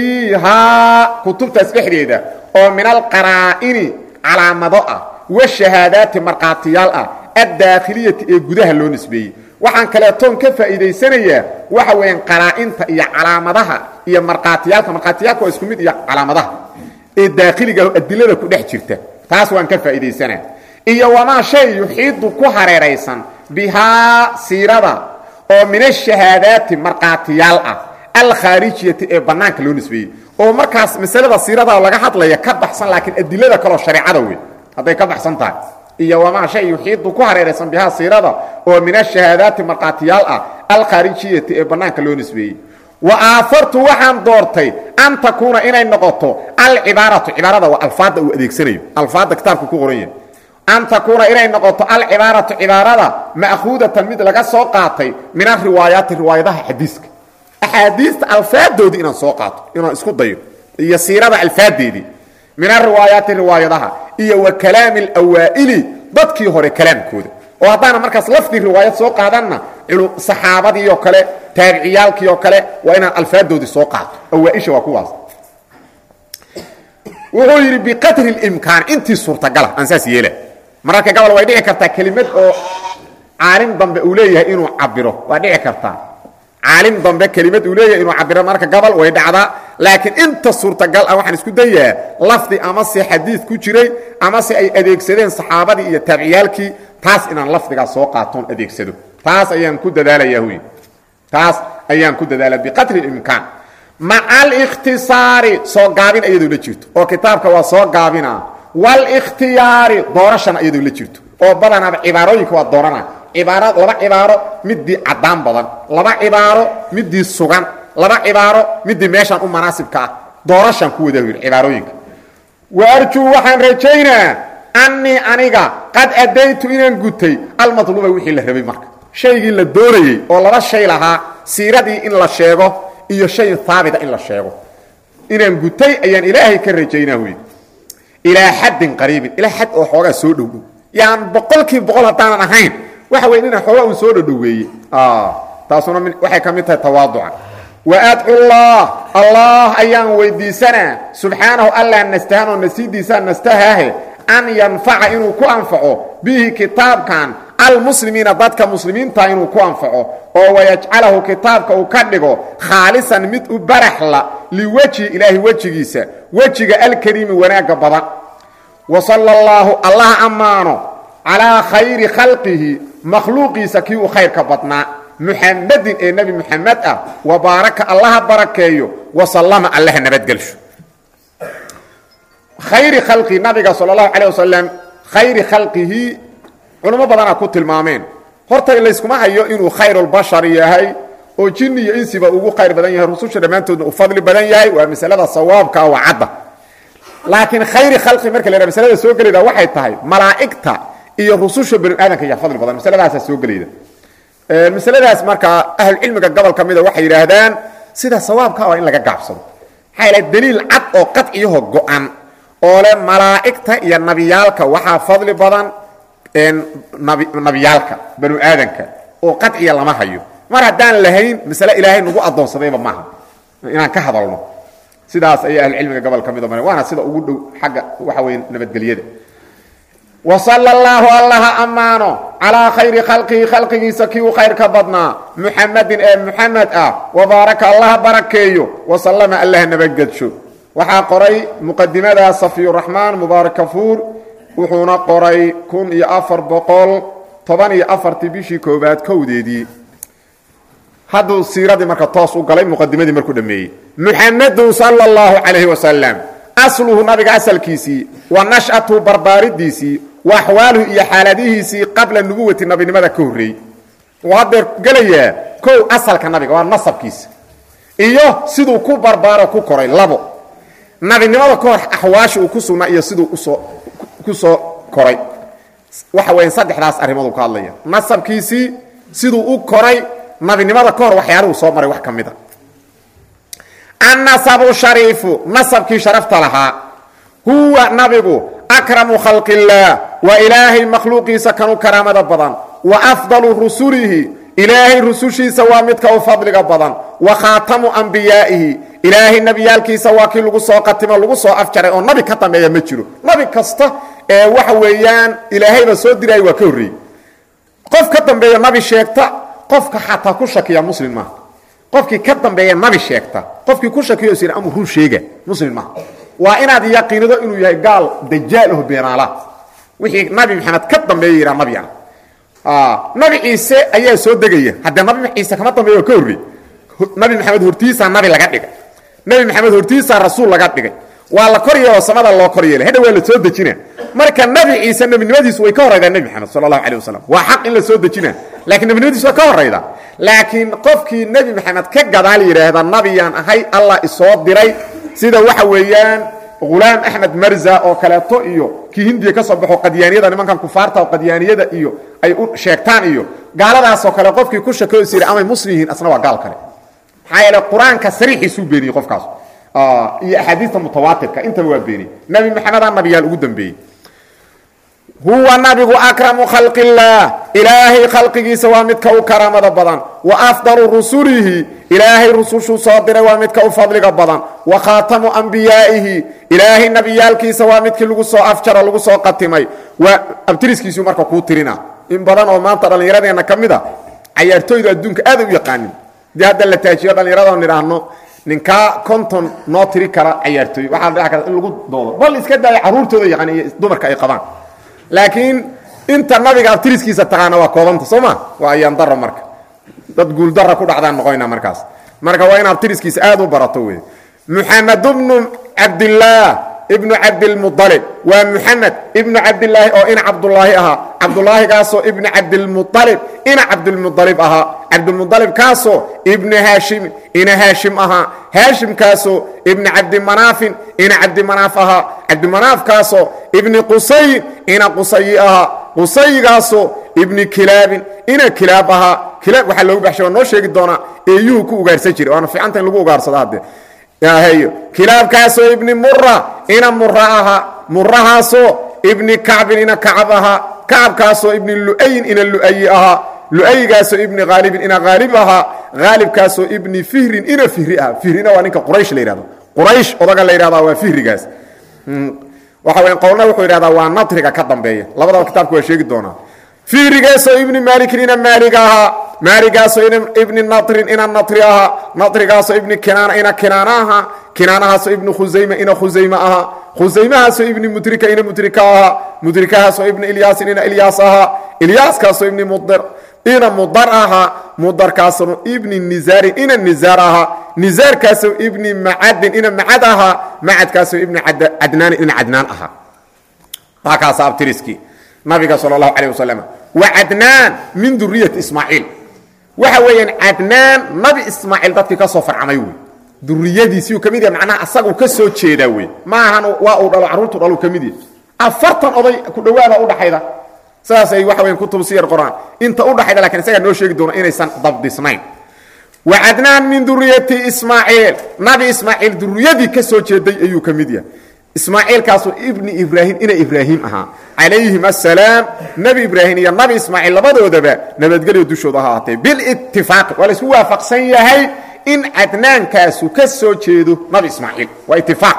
fiihaa kutubtaas dhexdeeda oo min alqaraa'ini calaamado ah washahaadaati markhaatiyaal ah addaakhiliyati ee gudaha loo nisbeeyey waxaan kaleetoon ka faa'iidaysanayaa waxa weeyaan qaraa'inta iyo calaamadaha iyo markhaatiyaalka markhaatiyaalka waa isku mid iyo calaamadaha ee daakhiliga adilada ku dhex jirta taas waan ka faa'iidaysanaa iyo wamaa shay yuxiidu ku hareeraysan bihaa siirada oo min ashahaadaati markhaatiyaal ah alkhaarijiyati ee bannaanka loo nisbeeyey oo markaas masalada siirada laga hadlaya ka baxsan laakiin adilada kaleo shareecada wey hadday ka baxsan tahay iyo wamaa shay yuxiidu ku hareeraysan bihaa siirada oo min ashahaadaati markhaatiyaal ah alkhaarijiyati ee bannaanka loo nisbeeyey wa aafartu waxaan doortay an takuuna inay noqoto alcibaaratu cibaarada waa alfaadda uu adeegsanayo alfaadda kitaabka ku qoran yahay an takuuna inay noqoto alcibaaratu cibaarada ma'khuudatan mid laga soo qaatay min ariwaayaati riwaayadaha xadiiska axaadiista alfaadoodii inaan soo qaato inaan isku dayo iyo siirada alfaadeedii min ariwaayaati riwaayadaha iyo wa kalaami alawaa'ili dadkii hore kalaamkooda oo haddaana markaas lafdii riwaayad soo qaadanna saxaabadii oo kale taabiciyaalkii oo kale waa inaan alfaadoodii soo qaato awaaisha waa kuwaas wuxuu yidhi biqadri اlimkaan intii suurtagala aan saas yeela mararka gobol way dhici kartaa kelimad oo caalim dambe uu leeyahay inuu cabiro waa dhici kartaa caalim dambe kelimad uu leeyahay inuu cabiro mararka gobol way dhacdaa laakiin inta suurtagal ah waxaan isku dayaa lafdi ama se xadiid ku jiray ama se ay adeegsadeen saxaabadii iyo taabiciyaalkii taas inaan lafdigaas soo qaatoon adeegsado taas ayaan ku dadaalaya huy taas ayaan ku dadaala biqadri اlimkaan maca alikhtisaari soo gaabin iyadoo la jirto oo kitaabka waa soo gaabina wاlاkhtiyaari doorashana iyadoo la jirto oo badanaaba cibaarooyinka waa doorana ibaaro laba cibaaro midii caddaan badan laba cibaaro midii sugan laba cibaaro midii meeshaan u manaasibka ah doorashaan ku wada yidhi cibaarooyinka waarjuu waxaan rajaynaa annii aniga qad addaytu inaan gutay almatluuba wixii la rabay marka shaygii la doonayey oo laba shay lahaa siiradii in la sheego iyo shay haabita in la sheego inaan gutay ayaan ilaahay ka rajaynaa wy ilaa xaddin qariibin ilaa xad oo xoogaa soo dhowdhow yaan boqolkiiba boqol haddaanan ahayn waxa wey ina xoogaa uu soo dhodhoweeyey taasuna waxay ka mid tahay tawaaduca waadcullah allah ayaan weydiisanaa subxaanahu allah nastahanoo nasiidiisaa nastahaahe an yanfaca inuu ku anfaco bihi kitaabkan almuslimiina dadka muslimiinta inuu ku anfaco oo wayajcalahu kitaabka uu ka dhigo khaalisan mid u baraxla liwejhi ilaahi wejigiisa wejiga alkariimi wanaagga badan wa sala allaahu allah ammaano calaa khayri khalqihi makhluuqiisa kii u khayrka badnaa muxamadin ee nebi muxamed ah wa baaraka allaha barakeeyo wasallama allaha nabadgelsho khayri khalqi nabiga sal allahu calay wasalam khayri khalqihi culamo badanaa ku tilmaameen horta layskuma hayo inuu khayrulbashar yahay oo jinni iyo insiba ugu khayr badan yahay rususha dhammaantoodna uu fadli badan yahay waa masalada sawaabka waa cadda laakiin khayri khalqi marka la yhaha masalada soo gelayda waxay tahay malaa'igta iyo rususha bani aadanka yaa fadli badan masaladaasaa soo gelayda masaladaas markaa ahlucilmiga gobol ka mida waxay yidhaahdaan sida sawaabka waa in laga gaabsado maxaa yaele daliil cad oo qadciyaho go-an oo le malaa'igta iyo nabiyaalka waxaa fadli badan nabiyaalka banu aadanka oo qadciya lama hayo mar haddaan lahayn masale ilaahay nagu addoonsadayba maaha inaan ka hadalno sidaas ayay ahlucilmiga gobol ka mida waana sida ugu dhow xagga waxa weye nabadgelyada wasala allaahu allaha ammaano calaa khayri khalqihi khalqigiisa kii u khayr ka badnaa muxamadin ee muxamed ah wabaaraka allaha barakeeyo wasallama allaha nabadgedsho waxaa qoray muqadimada safiyuraxmaan mubaarak kafuur wuxuuna qoray kun iyo afar boqol toban iyo afartii bishii koobaad kowdeedii hadduu siiradii marka toos u galay muqadimadii markuu dhameeyey muxamedun sala allahu calayhi wasalam asluhu nabiga asalkiisii wa nash'atu barbaaridiisii wa axwaaluhu iyo xaaladihiisii qabla nubuwati nabinimada ka horreeyey wuu haddeer gelayaa kow asalka nabiga waa nasabkiisa iyo siduu ku barbaaro ku koray labo nabinimada ka hor axwaasha uu ku sugnaa iyo siduu usoo ku soo koray waxa weya saddexdaas arrimooduu ka hadlaya nasabkiisii siduu u koray nabinimada ka hor waxyaaluhu soo maray wax ka mid a annasabu shariifu nasabkii sharafta lahaa huwa nabigu akramu khalqi illaah waa ilaahay makhluuqiisa kanu karaamada badan wa afdalu rusulihi ilaahay rusushiisa waa midka u fadliga badan wa khaatamu ambiyaa'ihi ilaahay nebiyaalkiisa waa kii lagu soo qatimo lagu soo afjaray oo nabi ka dambeeya ma jiro nabi kasta ee waxa weeyaan ilaahayba soo diraya waa ka horreeyey qof ka dambeeya nabi sheegta qofka xataa ku shakiya muslim maaha qofkii ka dambeeya nabi sheegta qofkii ku shakiyo is yidha amuu run sheega muslim maaha waa inaad yaqiinido inuu yahay gaal dajaal aho beenaala wixii nabi maxamed ka dambeeya yidhaa nabi ah nabi ciise ayaa soo degaya haddee nabi ciise kama dambeeya oo ka horrey nabi maxamed hortiisaa nabi laga dhigay nabi maxamed hortiisaa rasuul laga dhigay waa la kor yeeloo samada loo kor yeelay hadha waa la soo dejina marka nabi ciise nebinimadiisu way ka horaydaa nebi maxamed sala allahu calay wasalam waa xaq in la soo dejina lakiin nebinimadiisu waa ka horaydaa laakiin qofkii nebi maxamed ka gadaal yidhaahda nabiyaan ahay allah isoo diray sida waxa weeyaan hulaam axmed marza oo kaleeto iyo kii hindiya ka soo baxo qadyaaniyada nimankan kufaarta oo qadyaaniyada iyo ay u sheegtaan iyo gaaladaasoo kale qofkii ku shakeyo is yidhi amay muslim yihiin asna waa gaal kale maxaa yeele qur-aanka sariixiisuu beeniyey qofkaas iyo axaadiista mutawaatirka intaba waa beeniyey nebi maxamedaa nabiyaal ugu dambeeyey huwa nabigu akramu khalqi illaah ilaahay khalqigiisa waa midka u karaamada badan wa afdalu rusulihi ilaahay rusushuu soo diray waa midka u fadliga badan wa khaatamu ambiyaa'ihi ilaahay nebiyaalkiisa waa midkii lagu soo afjaro lagu soo qatimay waa abtiriskiisuu marka kuu tirina in badan oo maanta dhallinyaradeenna ka mid a cayaartooydu adduunka aaday u yaqaanin dee hadda la taajiyo dhallinyarado nidhaahno ninkaa konton noo tiri kara cayaartooy waxaa la dhici karta in lagu doodo bal iska daaya carruurtooda yaqaan iyo dumarka ay qabaan laakiin inta nabiga abtiriskiisa taqaana waa koobanta soo ma waa ayaan daro marka dad guuldara ku dhacdaan noqonayna markaas marka waa in abtiriskiisa aad u barato wey muxamed bnu cabdillaah ibnu cabdilmualib waa muxamed ibnu cabdilaahi oo ina cabdulaahi ahaa cabdulaahigaasoo ibnu cabdilmualib ina cabdilmualib ahaa cabdilmualibkaasoo ibnu haashim ina haashim ahaa haashimkaasoo ibni cabdimanaafin ina cabdimanaaf ahaa cabdimanaafkaasoo ibni qusayin ina qusayi ahaa qusayigaasoo ibni kilaabin ina kilaab ahaa kilaab waxaa loogu baxshay waa noo sheegi doonaa eeyuhu ku ugaarsan jiray waana fiicanta in lagu ugaarsado haddee y kilaabkaasoo ibni mura ina mura ahaa murahaasoo ibni kacbin ina kacab ahaa kacabkaasoo ibni lu'ayin ina lu'ayi ahaa lu'ayigaasoo ibni haalibin ina haalib ahaa haalibkaasoo ibni fihrin ina fihri ahaa fihrina waa ninka quraysh la yidhahdo quraysh odaga la yidhahdaa waa fihrigaas waxa weya qowlna wuxuu yidhahdaa waa nadriga ka dambeeya labadaba kitaabka waa sheegi doonaa fihrigaasoo ibni maalikin ina maalig ahaa maaligaasoo ibni nadrin ina nadri ahaa nadrigaasoo ibni kinaana ina kinaana ahaa kinaanahaasoo ibni khusayma ina khusayme ahaa khusaymahaasoo ibni mudrika ina mudrika ahaa mudrikahaasoo ibni ilyaasin ina ilyaas ahaa ilyaaskaasoo ibni mudr ina mudar ahaa mudarkaasoo ibni nizaarin ina nizaar ahaa nizaarkaasoo ibni macadin ina macad ahaa macadkaasoo ibni cadnaanin ina cadnaan ahaa waa kaasa abtiriskii nabiga sal اlahu alيه waslm wa cadnaan min duriyati ismaaciil waxa weeyaan cadnaan nabi ismaaciil dadkii ka soo farcamay wey duriyadiisiu ka mid yahay macnaha asagu ka soo jeedaa wey maahan waa uu dhalo carruurtu dhalu ka mid yahay afartan oday ku dhowaada udhaxayda saasay waxa weyan kutub siyar qoraan inta udhaxayda lakin isagaa noo sheegi doona inaysan dabdisnayn wa cadnaan min duriyati ismaaciil nabi ismaaciil duriyadii ka soo jeeday ayuu ka mid yahay ismaaciilkaasu ibni ibraahim ina ibraahim ahaa calayhim asalaam nebi ibraahim iyo nabi ismaaciil labadoodaba nabadgelyo dushooda ha ahaatee bilitifaaqi waa laisku waafaqsan yahay in cadnaankaasu ka soo jeedo nabi ismaaciil waa itifaaq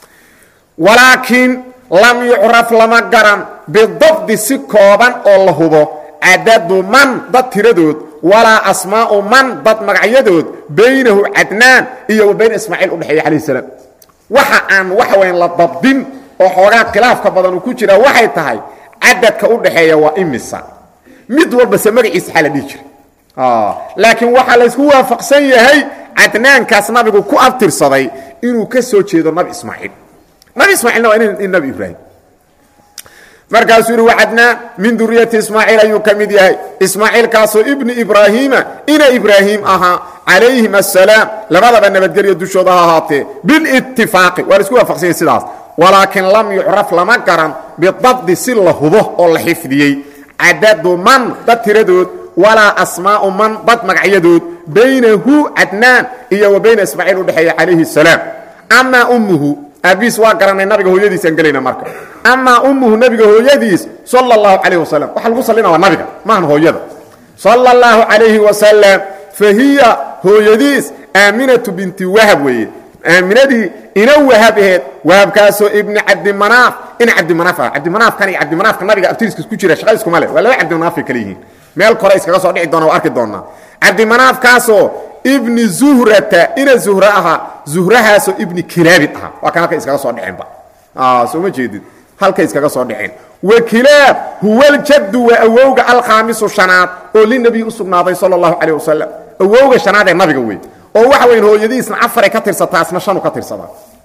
walaakiin lam yucraf lama garan bidabdi si kooban oo la hubo cadadu man dad tiradood walaa asmaa'u man dad magacyadood baynahu cadnaan iyo wa bayna ismaaciil udhexeeya calayh salaam waxa aan waxa weyan la dabdin oo xoogaa khilaafka badan uu ku jiraa waxay tahay cadadka u dhaxeeya waa imisa mid walbase magaciisa xaa la dhihi jiray laakiin waxaa laysku waafaqsan yahay cadnaankaas nabigu ku abtirsaday inuu ka soo jeedo nabi ismaaciil nabi ismaaciilna waa in nabi ibraahim markaasuu yihi wacadnaan min duriyati ismaaciil ayuu ka mid yahay ismaaciilkaasoo ibni ibraahiima ina ibraahim ahaa calayhim asalaam labadaba nabadgelyo dushooda ha ahaatee bilitifaaqi waa laisku waafaqsanyay sidaas walaakiin lam yucraf lama garan bidabdi si la hubo oo la xifdiyey cadadu man dad tiradood walaa asmaa'u man dad magacyadood baynahu cadnaan iyo wa bayna ismaaciil udhexeeya calayhi salaam amaa ummuhu aabiis waa garanay nabiga hooyadiisaan gelayna marka amaa ummuhu nabiga hooyadiis sala اllahu calayh wasalam waxa lagu sallina waa nabiga maahan hooyada sala اllahu calayhi wasalam fa hiya hooyadiis aaminatu binti wahab weeye aaminadii ina wahab aheed wahabkaasoo ibni cabdimanaaf ina cabdimanaaf ah cabdimanaafkan iyo cabdimanaafka nabiga abtiriskiis ku jira shaqa iskuma leh waa laba cabdimanaafay kale yihiin meel kore iskaga soo dhici doona waa arki doonaa cabdimanaafkaasoo ibni zuhrata ina zuhra ahaa zuhrahaasoo ibni kilaabin ahaa waa kan halka iskaga soo dhiceenba soo ma jeedid halkay iskaga soo dhiceen wa kilaab huwa ljaddu waa awowga alkhaamisu shanaad oo linabiy u sugnaaday sala allahu calayh wasalam awowga shanaad ee nabiga wey oo waxa weyn hooyadiisna afaray ka tirsataa isna shanu ka tirsadaa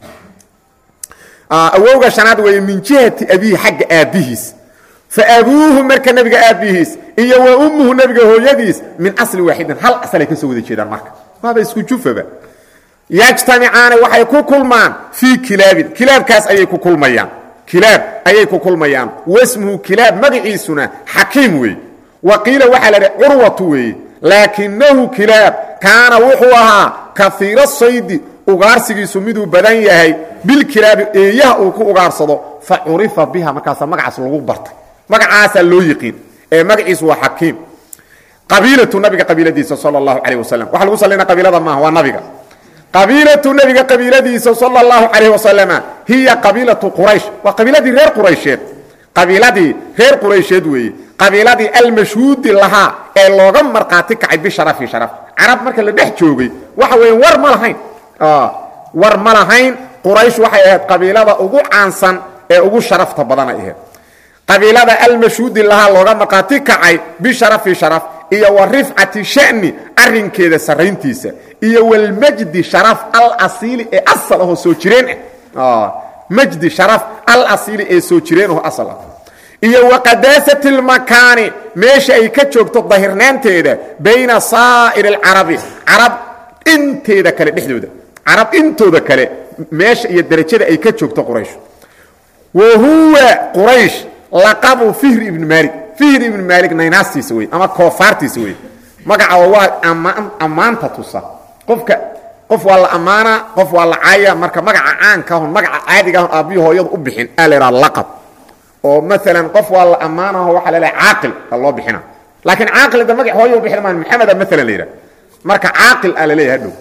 awowga shanaad weeye min jihati abihi xagga aabbihiis fa abuuhu marka nebiga aabbihiis iyo wa ummuhu nebiga hooyadiis min asli waaxidin hal asalay ka soo wada jeedaan marka waaba isku jufaba yajtamicaani waxay ku kulmaan fii kilaabin kilaabkaas ayay ku kulmayaan kilaab ayay ku kulmayaan wasmuhu kilaab magaciisuna xakiim weeye wa qiila waxaa la idhi curwatu weeye laakinahu kilaab kaana wuxuu ahaa kaiira saydi ugaarsigiisu miduu badan yahay bilkilaabi eeyaha uu ku ugaarsado fa curifa biha markaasa magacaas lagu bartay magacaasaa loo yiqiin ee magaciisu waa xakiim qabiilatu nabiga qabiiladiisa sal اlahu calayh wasalam waxa lagu salina qabiilada maaha waa nabiga qabiilatu nebiga qabiiladiisa sal اllahu calayh wasalama hiya qabiilatu quraysh waa qabiiladii reer quraysheed qabiiladii reer quraysheed weeye qabiiladii almashhuudi lahaa ee looga markhaati kacay bisharafi sharaf carab marka la dhex joogay waxa weeye war ma lahayn war ma lahayn quraysh waxay ahayd qabiilada ugu caansan ee ugu sharafta badanay ahayd qabiilada almashhuudi lahaa looga markhaati kacay bisharafi sharaf iyo wa rifcati sha'ni arrinkeeda sarrayntiisa iyo walmajdi sharaf alasiili ee asal ahoo soo jireen ah majdi sharaf alasiili ee soo jireen aho asal ah iyo wa qadaasati اlmakaani meesha ay ka joogto dahirnaanteeda bayna saa'ir اlcarabi carab inteeda kale dhexdooda carab intooda kale meesha iyo derajada ay ka joogto quraysh wa huwa quraysh laqabu fihr ibn maalik fihr ibn maalik naynaastiisa wey ama koofaartiisa wey magaca waa ammaan ammaanta tusa qofka qof waa la ammaanaa qof waa la caaya marka magaca caanka ahon magaca caadiga ahon aabbihi hooyadu u bixin aa la idhaha laqab oo maalan qof waa la ammaanaho waxaa la leehay caaqil a loo bixina laakiin caaqilda magac hooyo u bixin maan maxameda maalan la yidhaha marka caaqil a la leeyahay hadhow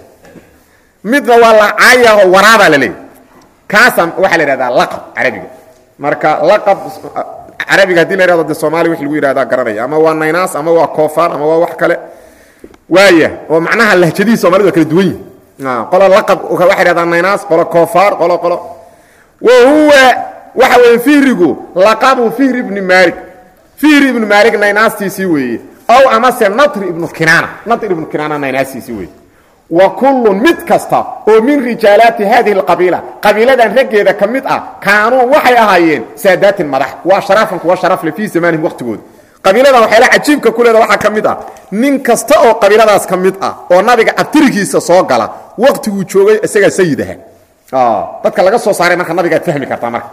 midna waa la caayaho waraabaa la leeyahy kaasa waxaa la yidhahdaa laqab carabiga marka laqab carabiga hadii la yhahdo de soomaaliya wix lagu yidhahdaa garanaya ama waa naynaas ama waa koofaan ama waa wax kale waaya oo macnaha lahjadihi soomaalida waa kala duwan yihi qolo laqab waxay yidhahdaa naynaas qolo koofaar qolo qolo wa huwa waxa weeye fihrigu laqabu fihri ibni maalik fihri ibnu maalik naynaastiisii weeye ow amase natri ibnu kinaana natri ibnu kinaana naynaastiisii weeye wa kullun mid kasta oo min rijaalaati haadihi alqabiila qabiiladan raggeeda ka mid ah kaanuu waxay ahaayeen saadaatin madax waa sharaafan kuwa sharafle fii zamaanihim waqtigooda qabiiladan waxyaala cajiibka ku leeda waxaa ka mid ah nin kasta oo qabiiladaas ka mid ah oo nabiga abtirigiisa soo gala waqtiguu joogay isagaa sayid aha dadka laga soo saaray marka nabigaad fahmi kartaa marka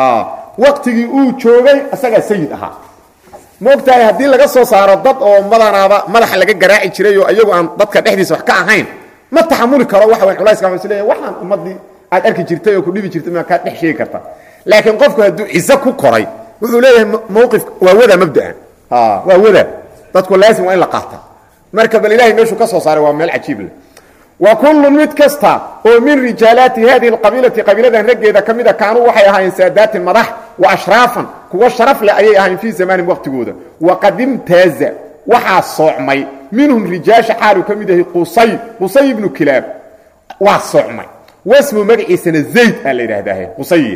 waqtigii uu joogay isagaa sayid ahaa maogtahay haddii laga soo saaro dad oo madanaaba madaxa laga garaaci jiray oo iyagu aan dadka dhexdiisa wax ka ahayn ma taxamuli karo waxa wan culayska waa isleeyahay waxaan ummaddii aad arki jirtay oo ku dhibi jirtay maa kaa dhex sheegi karta laakiin qofku hadduu ciso ku koray wuxuu leeyahay mawqif waa wada mabda'an waa wada dadku laasim waa in la qaata marka bal ilahay meeshuu ka soo saaray waa meel cajiib leh wa kullu mid kasta oo min rijaalaati hadihi alqabiilati qabiiladan raggeeda ka mida kaanuu waxay ahaayeen saadaatin madax wa ashraafan kuwa sharaf leh ayay ahayn fii zamaanihim waqtigooda waqad imtaaza waxaa soocmay minhum rijaasha xaaluu ka mid yahay qusay qusay ibnu kilaab waa soocmay wasmu magaciisana zayd aa la yidhaahdaa qusaya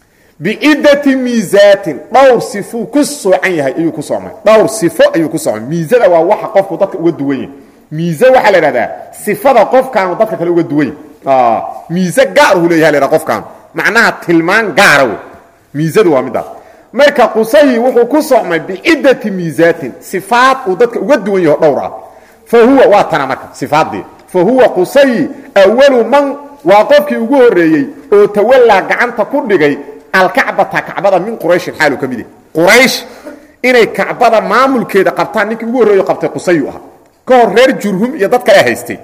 bicidati miisaatin dhowr sifuu ku soocan yahay ayuu ku soocmay dhowr sifo ayuu ku soocmay miisada waa waxa qofku dadka uga duwan yahay miise waxaa la idhahdaa sifada qofkaanu dadka kale uga duwan yahy miise gaarhu leeyaha la ydhaha qofkaanu macnaha tilmaan gaara wey miisadu waa midaas marka qusayi wuxuu ku socmay bicidati miisaatin sifaad uu dadka uga duwan yaho dhowr ah fa huwa waa tana marka sifaadii fa huwa qusayi awalu man waa qofkii ugu horreeyey oo tawallaa gacanta ku dhigay alkacbata kacbada min qurayshin xaalu ka mid yahy quraysh inay kacbada maamulkeeda qabtaan ninkii ugu horreeyo qabtay qusayu ahaa ka hor reer jurhum iyo dad kale haystay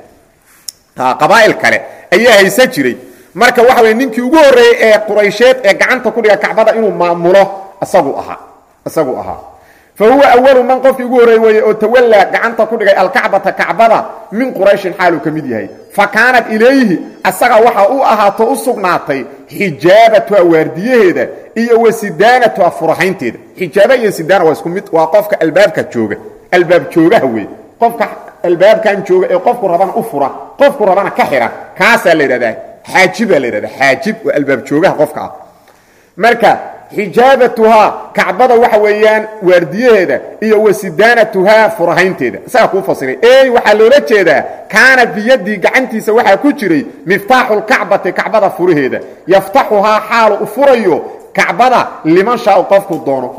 qabaa'il kale ayaa haysan jiray marka waxa weye ninkii ugu horreeyey ee quraysheed ee gacanta ku dhiga kacbada inuu maamulo isagu ahaa isagu ahaa fa huwa awalu man qofkii ugu horreey weeye oo tawallaa gacanta ku dhigay alkacbata kacbada min qurayshin xaaluu ka mid yahay fa kaanat ilayhi asaga waxa u ahaato u sugnaatay xijaabatuha waardiyaheeda iyo wa sidaanatuha furahaynteeda xijaaba iyo sidaana waa isku mid waa qofka albaabka jooga albaab joogaha wey qofka albaabkan jooga ee qofku rabana u fura qofku rabana ka xira kaasaa la yidhahdaa xaajibaa la yidhahdaa xaajib waa albaab joogaha qofka ah marka xijaabatuhaa kacbada waxa weeyaan waardiyaheeda iyo wasidaanatuhaa furahaynteeda isagaa kuu fasiray ey waxaa loola jeedaa kaana biyadii gacantiisa waxaa ku jiray miftaaxu lkacbati kacbada furaheeda yaftaxuhaa xaalu u furayo kacbada liman shaau qofku doono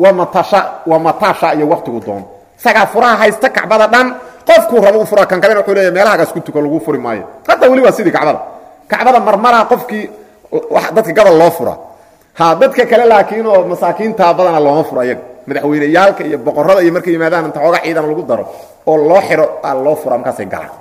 wa matasha iyo waqtigu doono isagaa furaha haysta kacbada dhan qofkuu rabo u fura kan kalena wuxuu leeya meelahagaas ku tuko lagu furi maayo hadda weli waa sidii kacbada kacbada marmaraa qofkii dadka gabal loo fura ha dadka kale laakiin oo masaakiinta badana looma furo ayaga madaxweyneyaalka iyo boqorada iyo markay yimaadaan inta xoogaa ciidan lagu daro oo loo xiro aa loo fura markaasay galaan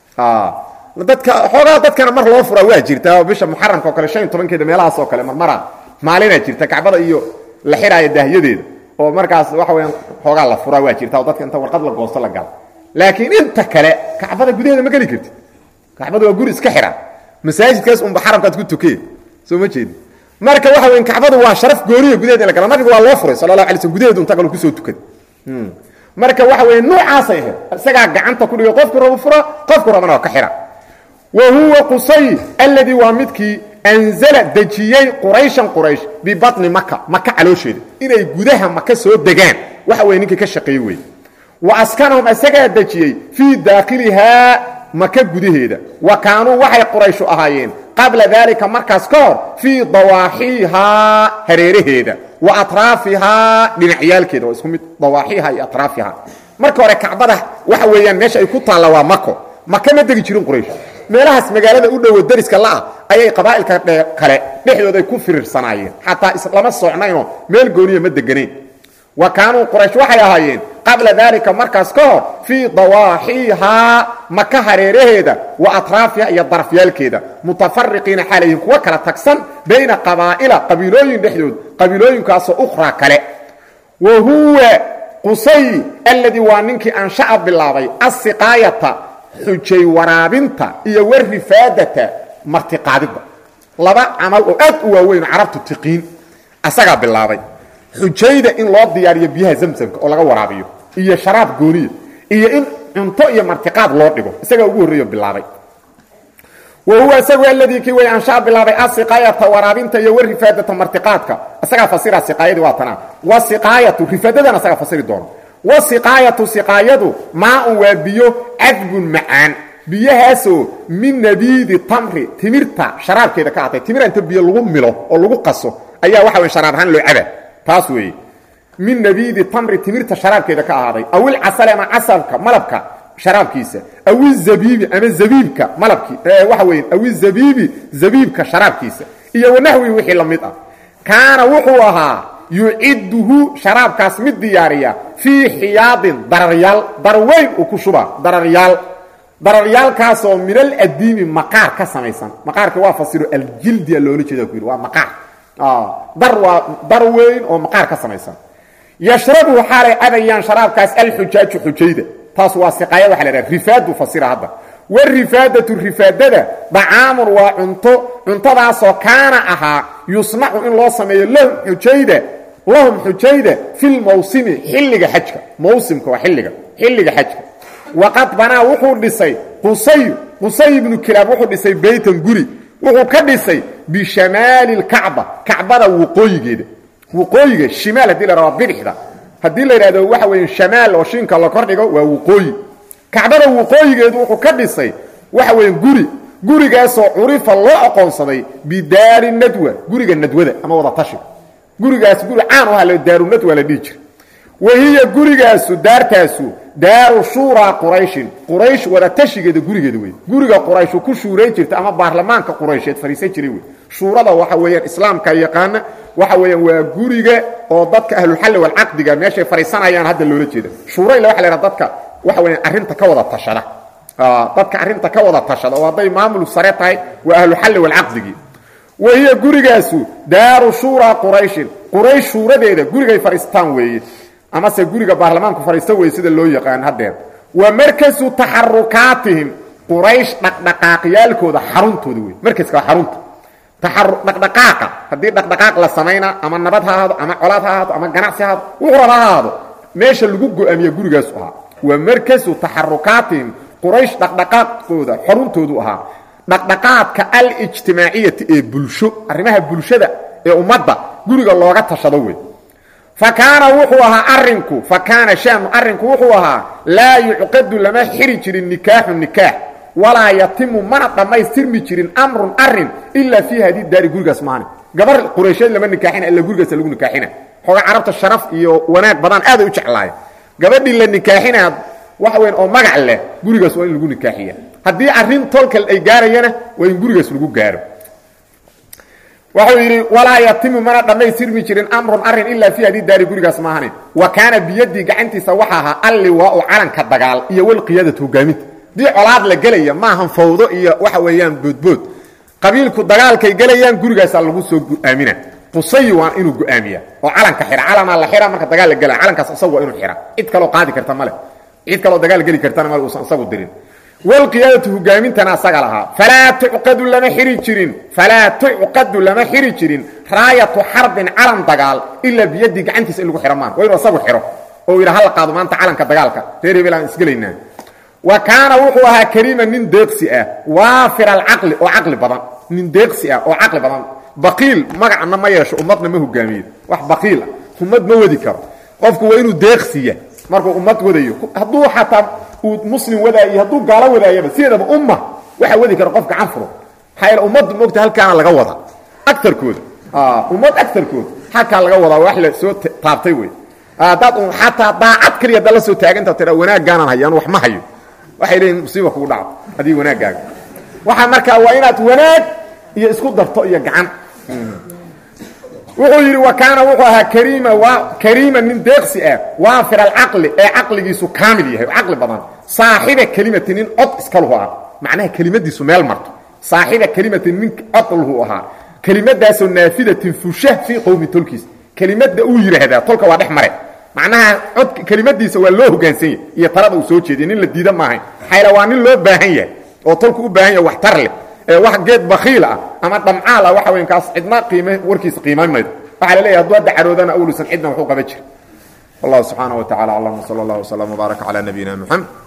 dadka xoogaa dadkana mar loo furaa waa jirtaa oo bisha muxaramka oo kale shan iyo tobankeeda meelahaas oo kale marmaraa maalinaa jirta kacbada iyo la xiraayo daahyadeeda oo markaas waxa weyaan xoogaa la furaa waa jirta oo dadka inta warqad la goosto la gala laakiin inta kale kacbada gudaheeda ma geli kartid kacbada waa guri iska xira masaajidkaas unba xaramkaad ku tukee soo ma jeedi marka waxa weyn kacbadu waa sharaf gooniya gudaheeda in la gala nabiga waa loo furay sala allah alay slm gudaheedu inta kale kusoo tukaday marka waxa weeye noocaasay ahayd isagaa gacanta ku dhigay qofku rabo fura qofku rabana waa ka xira wa huwa qusay alladii waa midkii anzala dejiyey qurayshan quraysh bibatni maka maka caloosheeda inay gudaha maka soo degaan waxa weye ninkii ka shaqeeye wey wa askanahum isagaa dejiyey fii daakhilihaa maka gudaheeda wa kaanuu waxay qurayshu ahaayeen qabla daalika markaas ka hor fii dawaaxiihaa hareeraheeda wa atraafihaa dhinacyaalkeeda waa isku mid dawaaxiiha iyo atraafihaa marka hore kacbada waxa weeyaan meesha ay ku taalla waa mako maka ma degi jirin quraysh meelahaas magaalada u dhowo dariska la'ah ayay qabaa'ilka kale dhexdooda ay ku firiirsanaayeen xataa islama socnaynoo meel gooniya ma deganayn wa kaanuu quraysh waxay ahaayeen qabla daalika markaas ka hor fii dawaaxiihaa maka hareeraheeda wa atraafiha iyo darafyaalkeeda mutafariqiina xaalayhin kuwa kala tagsan bayna qabaa'ila qabiilooyin dhexdood qabiilooyinkaasoo ukhraa kale wa huwa qusay alladii waa ninkii ansha'a bilaabay asiqaayata xujay waraabinta iyo warifaadata martiqaadidda laba camal oo aad u waaweyn carabtu tiqiin asagaa bilaabay xujayda in loo diyaariyo biyaha zamsamka oo laga waraabiyo iyo sharaab gooniya iyo in cunto iyo martiqaad loo dhigo isagaa ugu horreeyo bilaabay wa huwa isagu aladii kii way anshaa bilaabay asiqaayata waraabinta iyo warifaadata martiqaadka isagaa fasira siqaayadii waa tanaa wasiqaayatu rifaadadana isagaa fasiri doono wasiqaayatu siqaayadu maaun waa biyo cadbun macaan biyahaasoo min nabiidi tamri timirta sharaabkeeda ka atay timira inta biyo lagu milo oo lagu qaso ayaa waxa wey sharaab ahaan loo caba taas weeye min nabiidi tamri timirta sharaabkeeda ka ahaaday awil casale ama casalka malabka sharaabkiisa awi zabiibi ama zabiibka malabkii waxa weeye awi zabiibi zabiibka sharaabkiisa iyo wanaxwi wixii la mid ah kaana wuxuu ahaa yucidduhu sharaabkaas mid diyaariya fii xiyaadin dararyaal darweyn uu ku shubaa dararyaal dararyaalkaasoo min aladiimi maqaar ka samaysan maqaarka waa fasiro aljildia loola jeeda ku yidhi waa maqaar dar waa dar weyn oo maqaar ka samaysan yashrabu xaalay cabayaan sharaabkaas alxujaaju xujayda taas waa siqaaya waxa la dhaha rifaadu fasira hadda warifaadatu rifaadada dacaamun waa cunto cuntadaasoo kaana ahaa yusnacu in loo sameeyo lahum xujayda lahum xujayda fi lmawsimi xilliga xajka mawsimka waa xilliga xilliga xajka waqad banaa wuxuu dhisay qusay qusay ibnu kilaab wuxuu dhisay beytan guri wuxuu ka dhisay bishamaali lkacba kacbada waqooyigeeda waqooyiga shimaal hadii la rabaa bidixda haddii la yidhahdo waxa weeye shamaal oo shinka la kordhigo waa waqooyi kacbada waqooyigeedu wuxuu ka dhisay waxa weeye guri gurigaasoo curifa loo aqoonsaday bidaari nadwa guriga nadwada ama wada tashiga gurigaas guri caan u aha daaru nadwa la dhihi jira wahiya gurigaasu daartaasu daaru shuuraa qurayshin quraysh wada tashigeeda gurigeeda wey guriga qurayshu ku shuurayn jirta ama baarlamaanka quraysheed fadhiisan jiray wey shuurada waxa weeyaan islaamka yaqaana waxa weeyaan waa guriga oo dadka ahlulxalli walcaqdiga meeshay fadhiisanayaan hadda loola jeeda shuura ila waxa la yhaha dadka waxa weeyaan arrinta ka wada tashada dadka arrinta ka wada tashada oo hadday maamul sare tahay waa ahluxalli walcaqdigii wahiya gurigaasu daaru shuuraa qurayshin quraysh shuuradeeda gurigay fadhiistaan weeye amase guriga baarlamaanku fadhiista weye sida loo yaqaan haddeer wa markasu taxarukaatihim quraysh dhaqdhaqaaqyaalkooda xaruntooda wey markaska waa xarunta dhaqdhaqaaqa haddii dhaqdhaqaaq la samayna ama nabad ha ahaado ama colaad ha ahaado ama ganacsi ha ahaado wuxuu raba ha ahaado meesha lagu go-aamiye gurigaasu ahaa wa markasu taxarukaatihim quraysh dhaqdhaqaaqooda xaruntoodu ahaa dhaqdhaqaadka alijtimaaciyati ee bulsho arrimaha bulshada ee ummadda guriga looga tashado wey fa kaana wuxuu ahaa arinku fa kaana shaanu arrinku wuxuu ahaa laa yucqadu lama xiri jirin nikaaxu nikaax walaa yatimu mana dhammaystirmi jirin amrun arin ilaa fii hadi daari gurigaas maani gabar quraysheed lama nikaaxina illa gurigaasa lagu nikaaxina xooga carabta sharaf iyo wanaag badan aaday u jeclaaya gabadhii la nikaaxinaa waxa weyn oo magac leh gurigaas waa in lagu nikaaxiya haddii arrin tolkal ay gaarayana waa in gurigaas lagu gaaro wuxuu yidhi walaa yatimu mana dhammaystirmi jirin amrun arin ilaa fii hadi daari gurigaas maahani wa kaana biyadii gacantiisa waxa ahaa alliwaau calanka dagaal iyo walqiyaadatu hogaaminta dii colaad la gelaya maahan fawdo iyo waxa weeyaan boodbood qabiilku dagaalkay gelayaan gurigaasaa lagu soo go-aamina qusay waa inuu go-aamiya oo calanka xira calamaa la xira marka dagaal la gelaya calankaas isagu waa inuu xira cid kaloo qaadi karta male cid kaloo dagaal geli kartana male uusan isagu dirin walqiyaadatu hogaamintana asaga lahaa falaa tucqadu lama xiri jirin falaa tucqadu lama xiri jirin raayatu xarbin calan dagaal ilaa biyadii gacantiisa in lagu xiro maan waa inuu isagu xiro oo yidha hala qaado maanta calanka dagaalka reer hebel aan isgelaynaa wa kaana wuxuu ahaa kariima nin deeqsi ah waafir alcaqli oo caqli badan nin deeqsi ah oo caqli badan baqiil magacna ma yeesho ummadna ma hogaamiyo wax baqiil ah ummad ma wadi karo qofku waa inuu deeqsiya markuu ummad wadayo hadduu xataa uu muslim wadaayo hadduu gaalo wadaayaba sideedaba umma waxa wadi kara qof gacan furo maxaa yeele ummaddu moogta halkaana laga wada agarkooda ummad agarkooda halkaa laga wadaa wax la soo taabtay wey haddaad xataa daacad keliya haddaad la soo taaganta tira wanaaggaanaan hayaan wax ma hayo waxay leeyihin musiiba kugu dhacdo adii wanaaggaaga waxaa markaa waa inaad wanaag iyo isku darto iyo gacan wuxuu yidhi wa kaana wuxuu ahaa kariima waa kariima nin deeqsi ah waafir alcaqli ee caqligiisu kaamil yahay oo caqli badan saaxiba kelimati nin cod iskaluhu ah macnaha kelimadiisu meel marto saaxiba kelimati nin cod luhu ahaa kelimadaasoo naafidatin fusha fii qowmi tolkiis kelimada uu yidhaahdaa tolka waa dhex mare macnaha cod kelimadiisa waa loo hoggaansan yahy iyo talada uu soo jeediya nin la diida maahayn xayla waa nin loo baahan yahay oo tolku u baahan yahay wax tar leh ee wax geed bakiil ah ama dhamcaal ah waxa weyn kaas cidna qiime warkiisa qiimayn maydo waxaa la leeyahay hadduu hadda caroodana awlusan cidna waxu qaban jira wallahu subxaanaه wa tacala aclam wsala اllah wslam wbaaraka calى nabiyina mxamed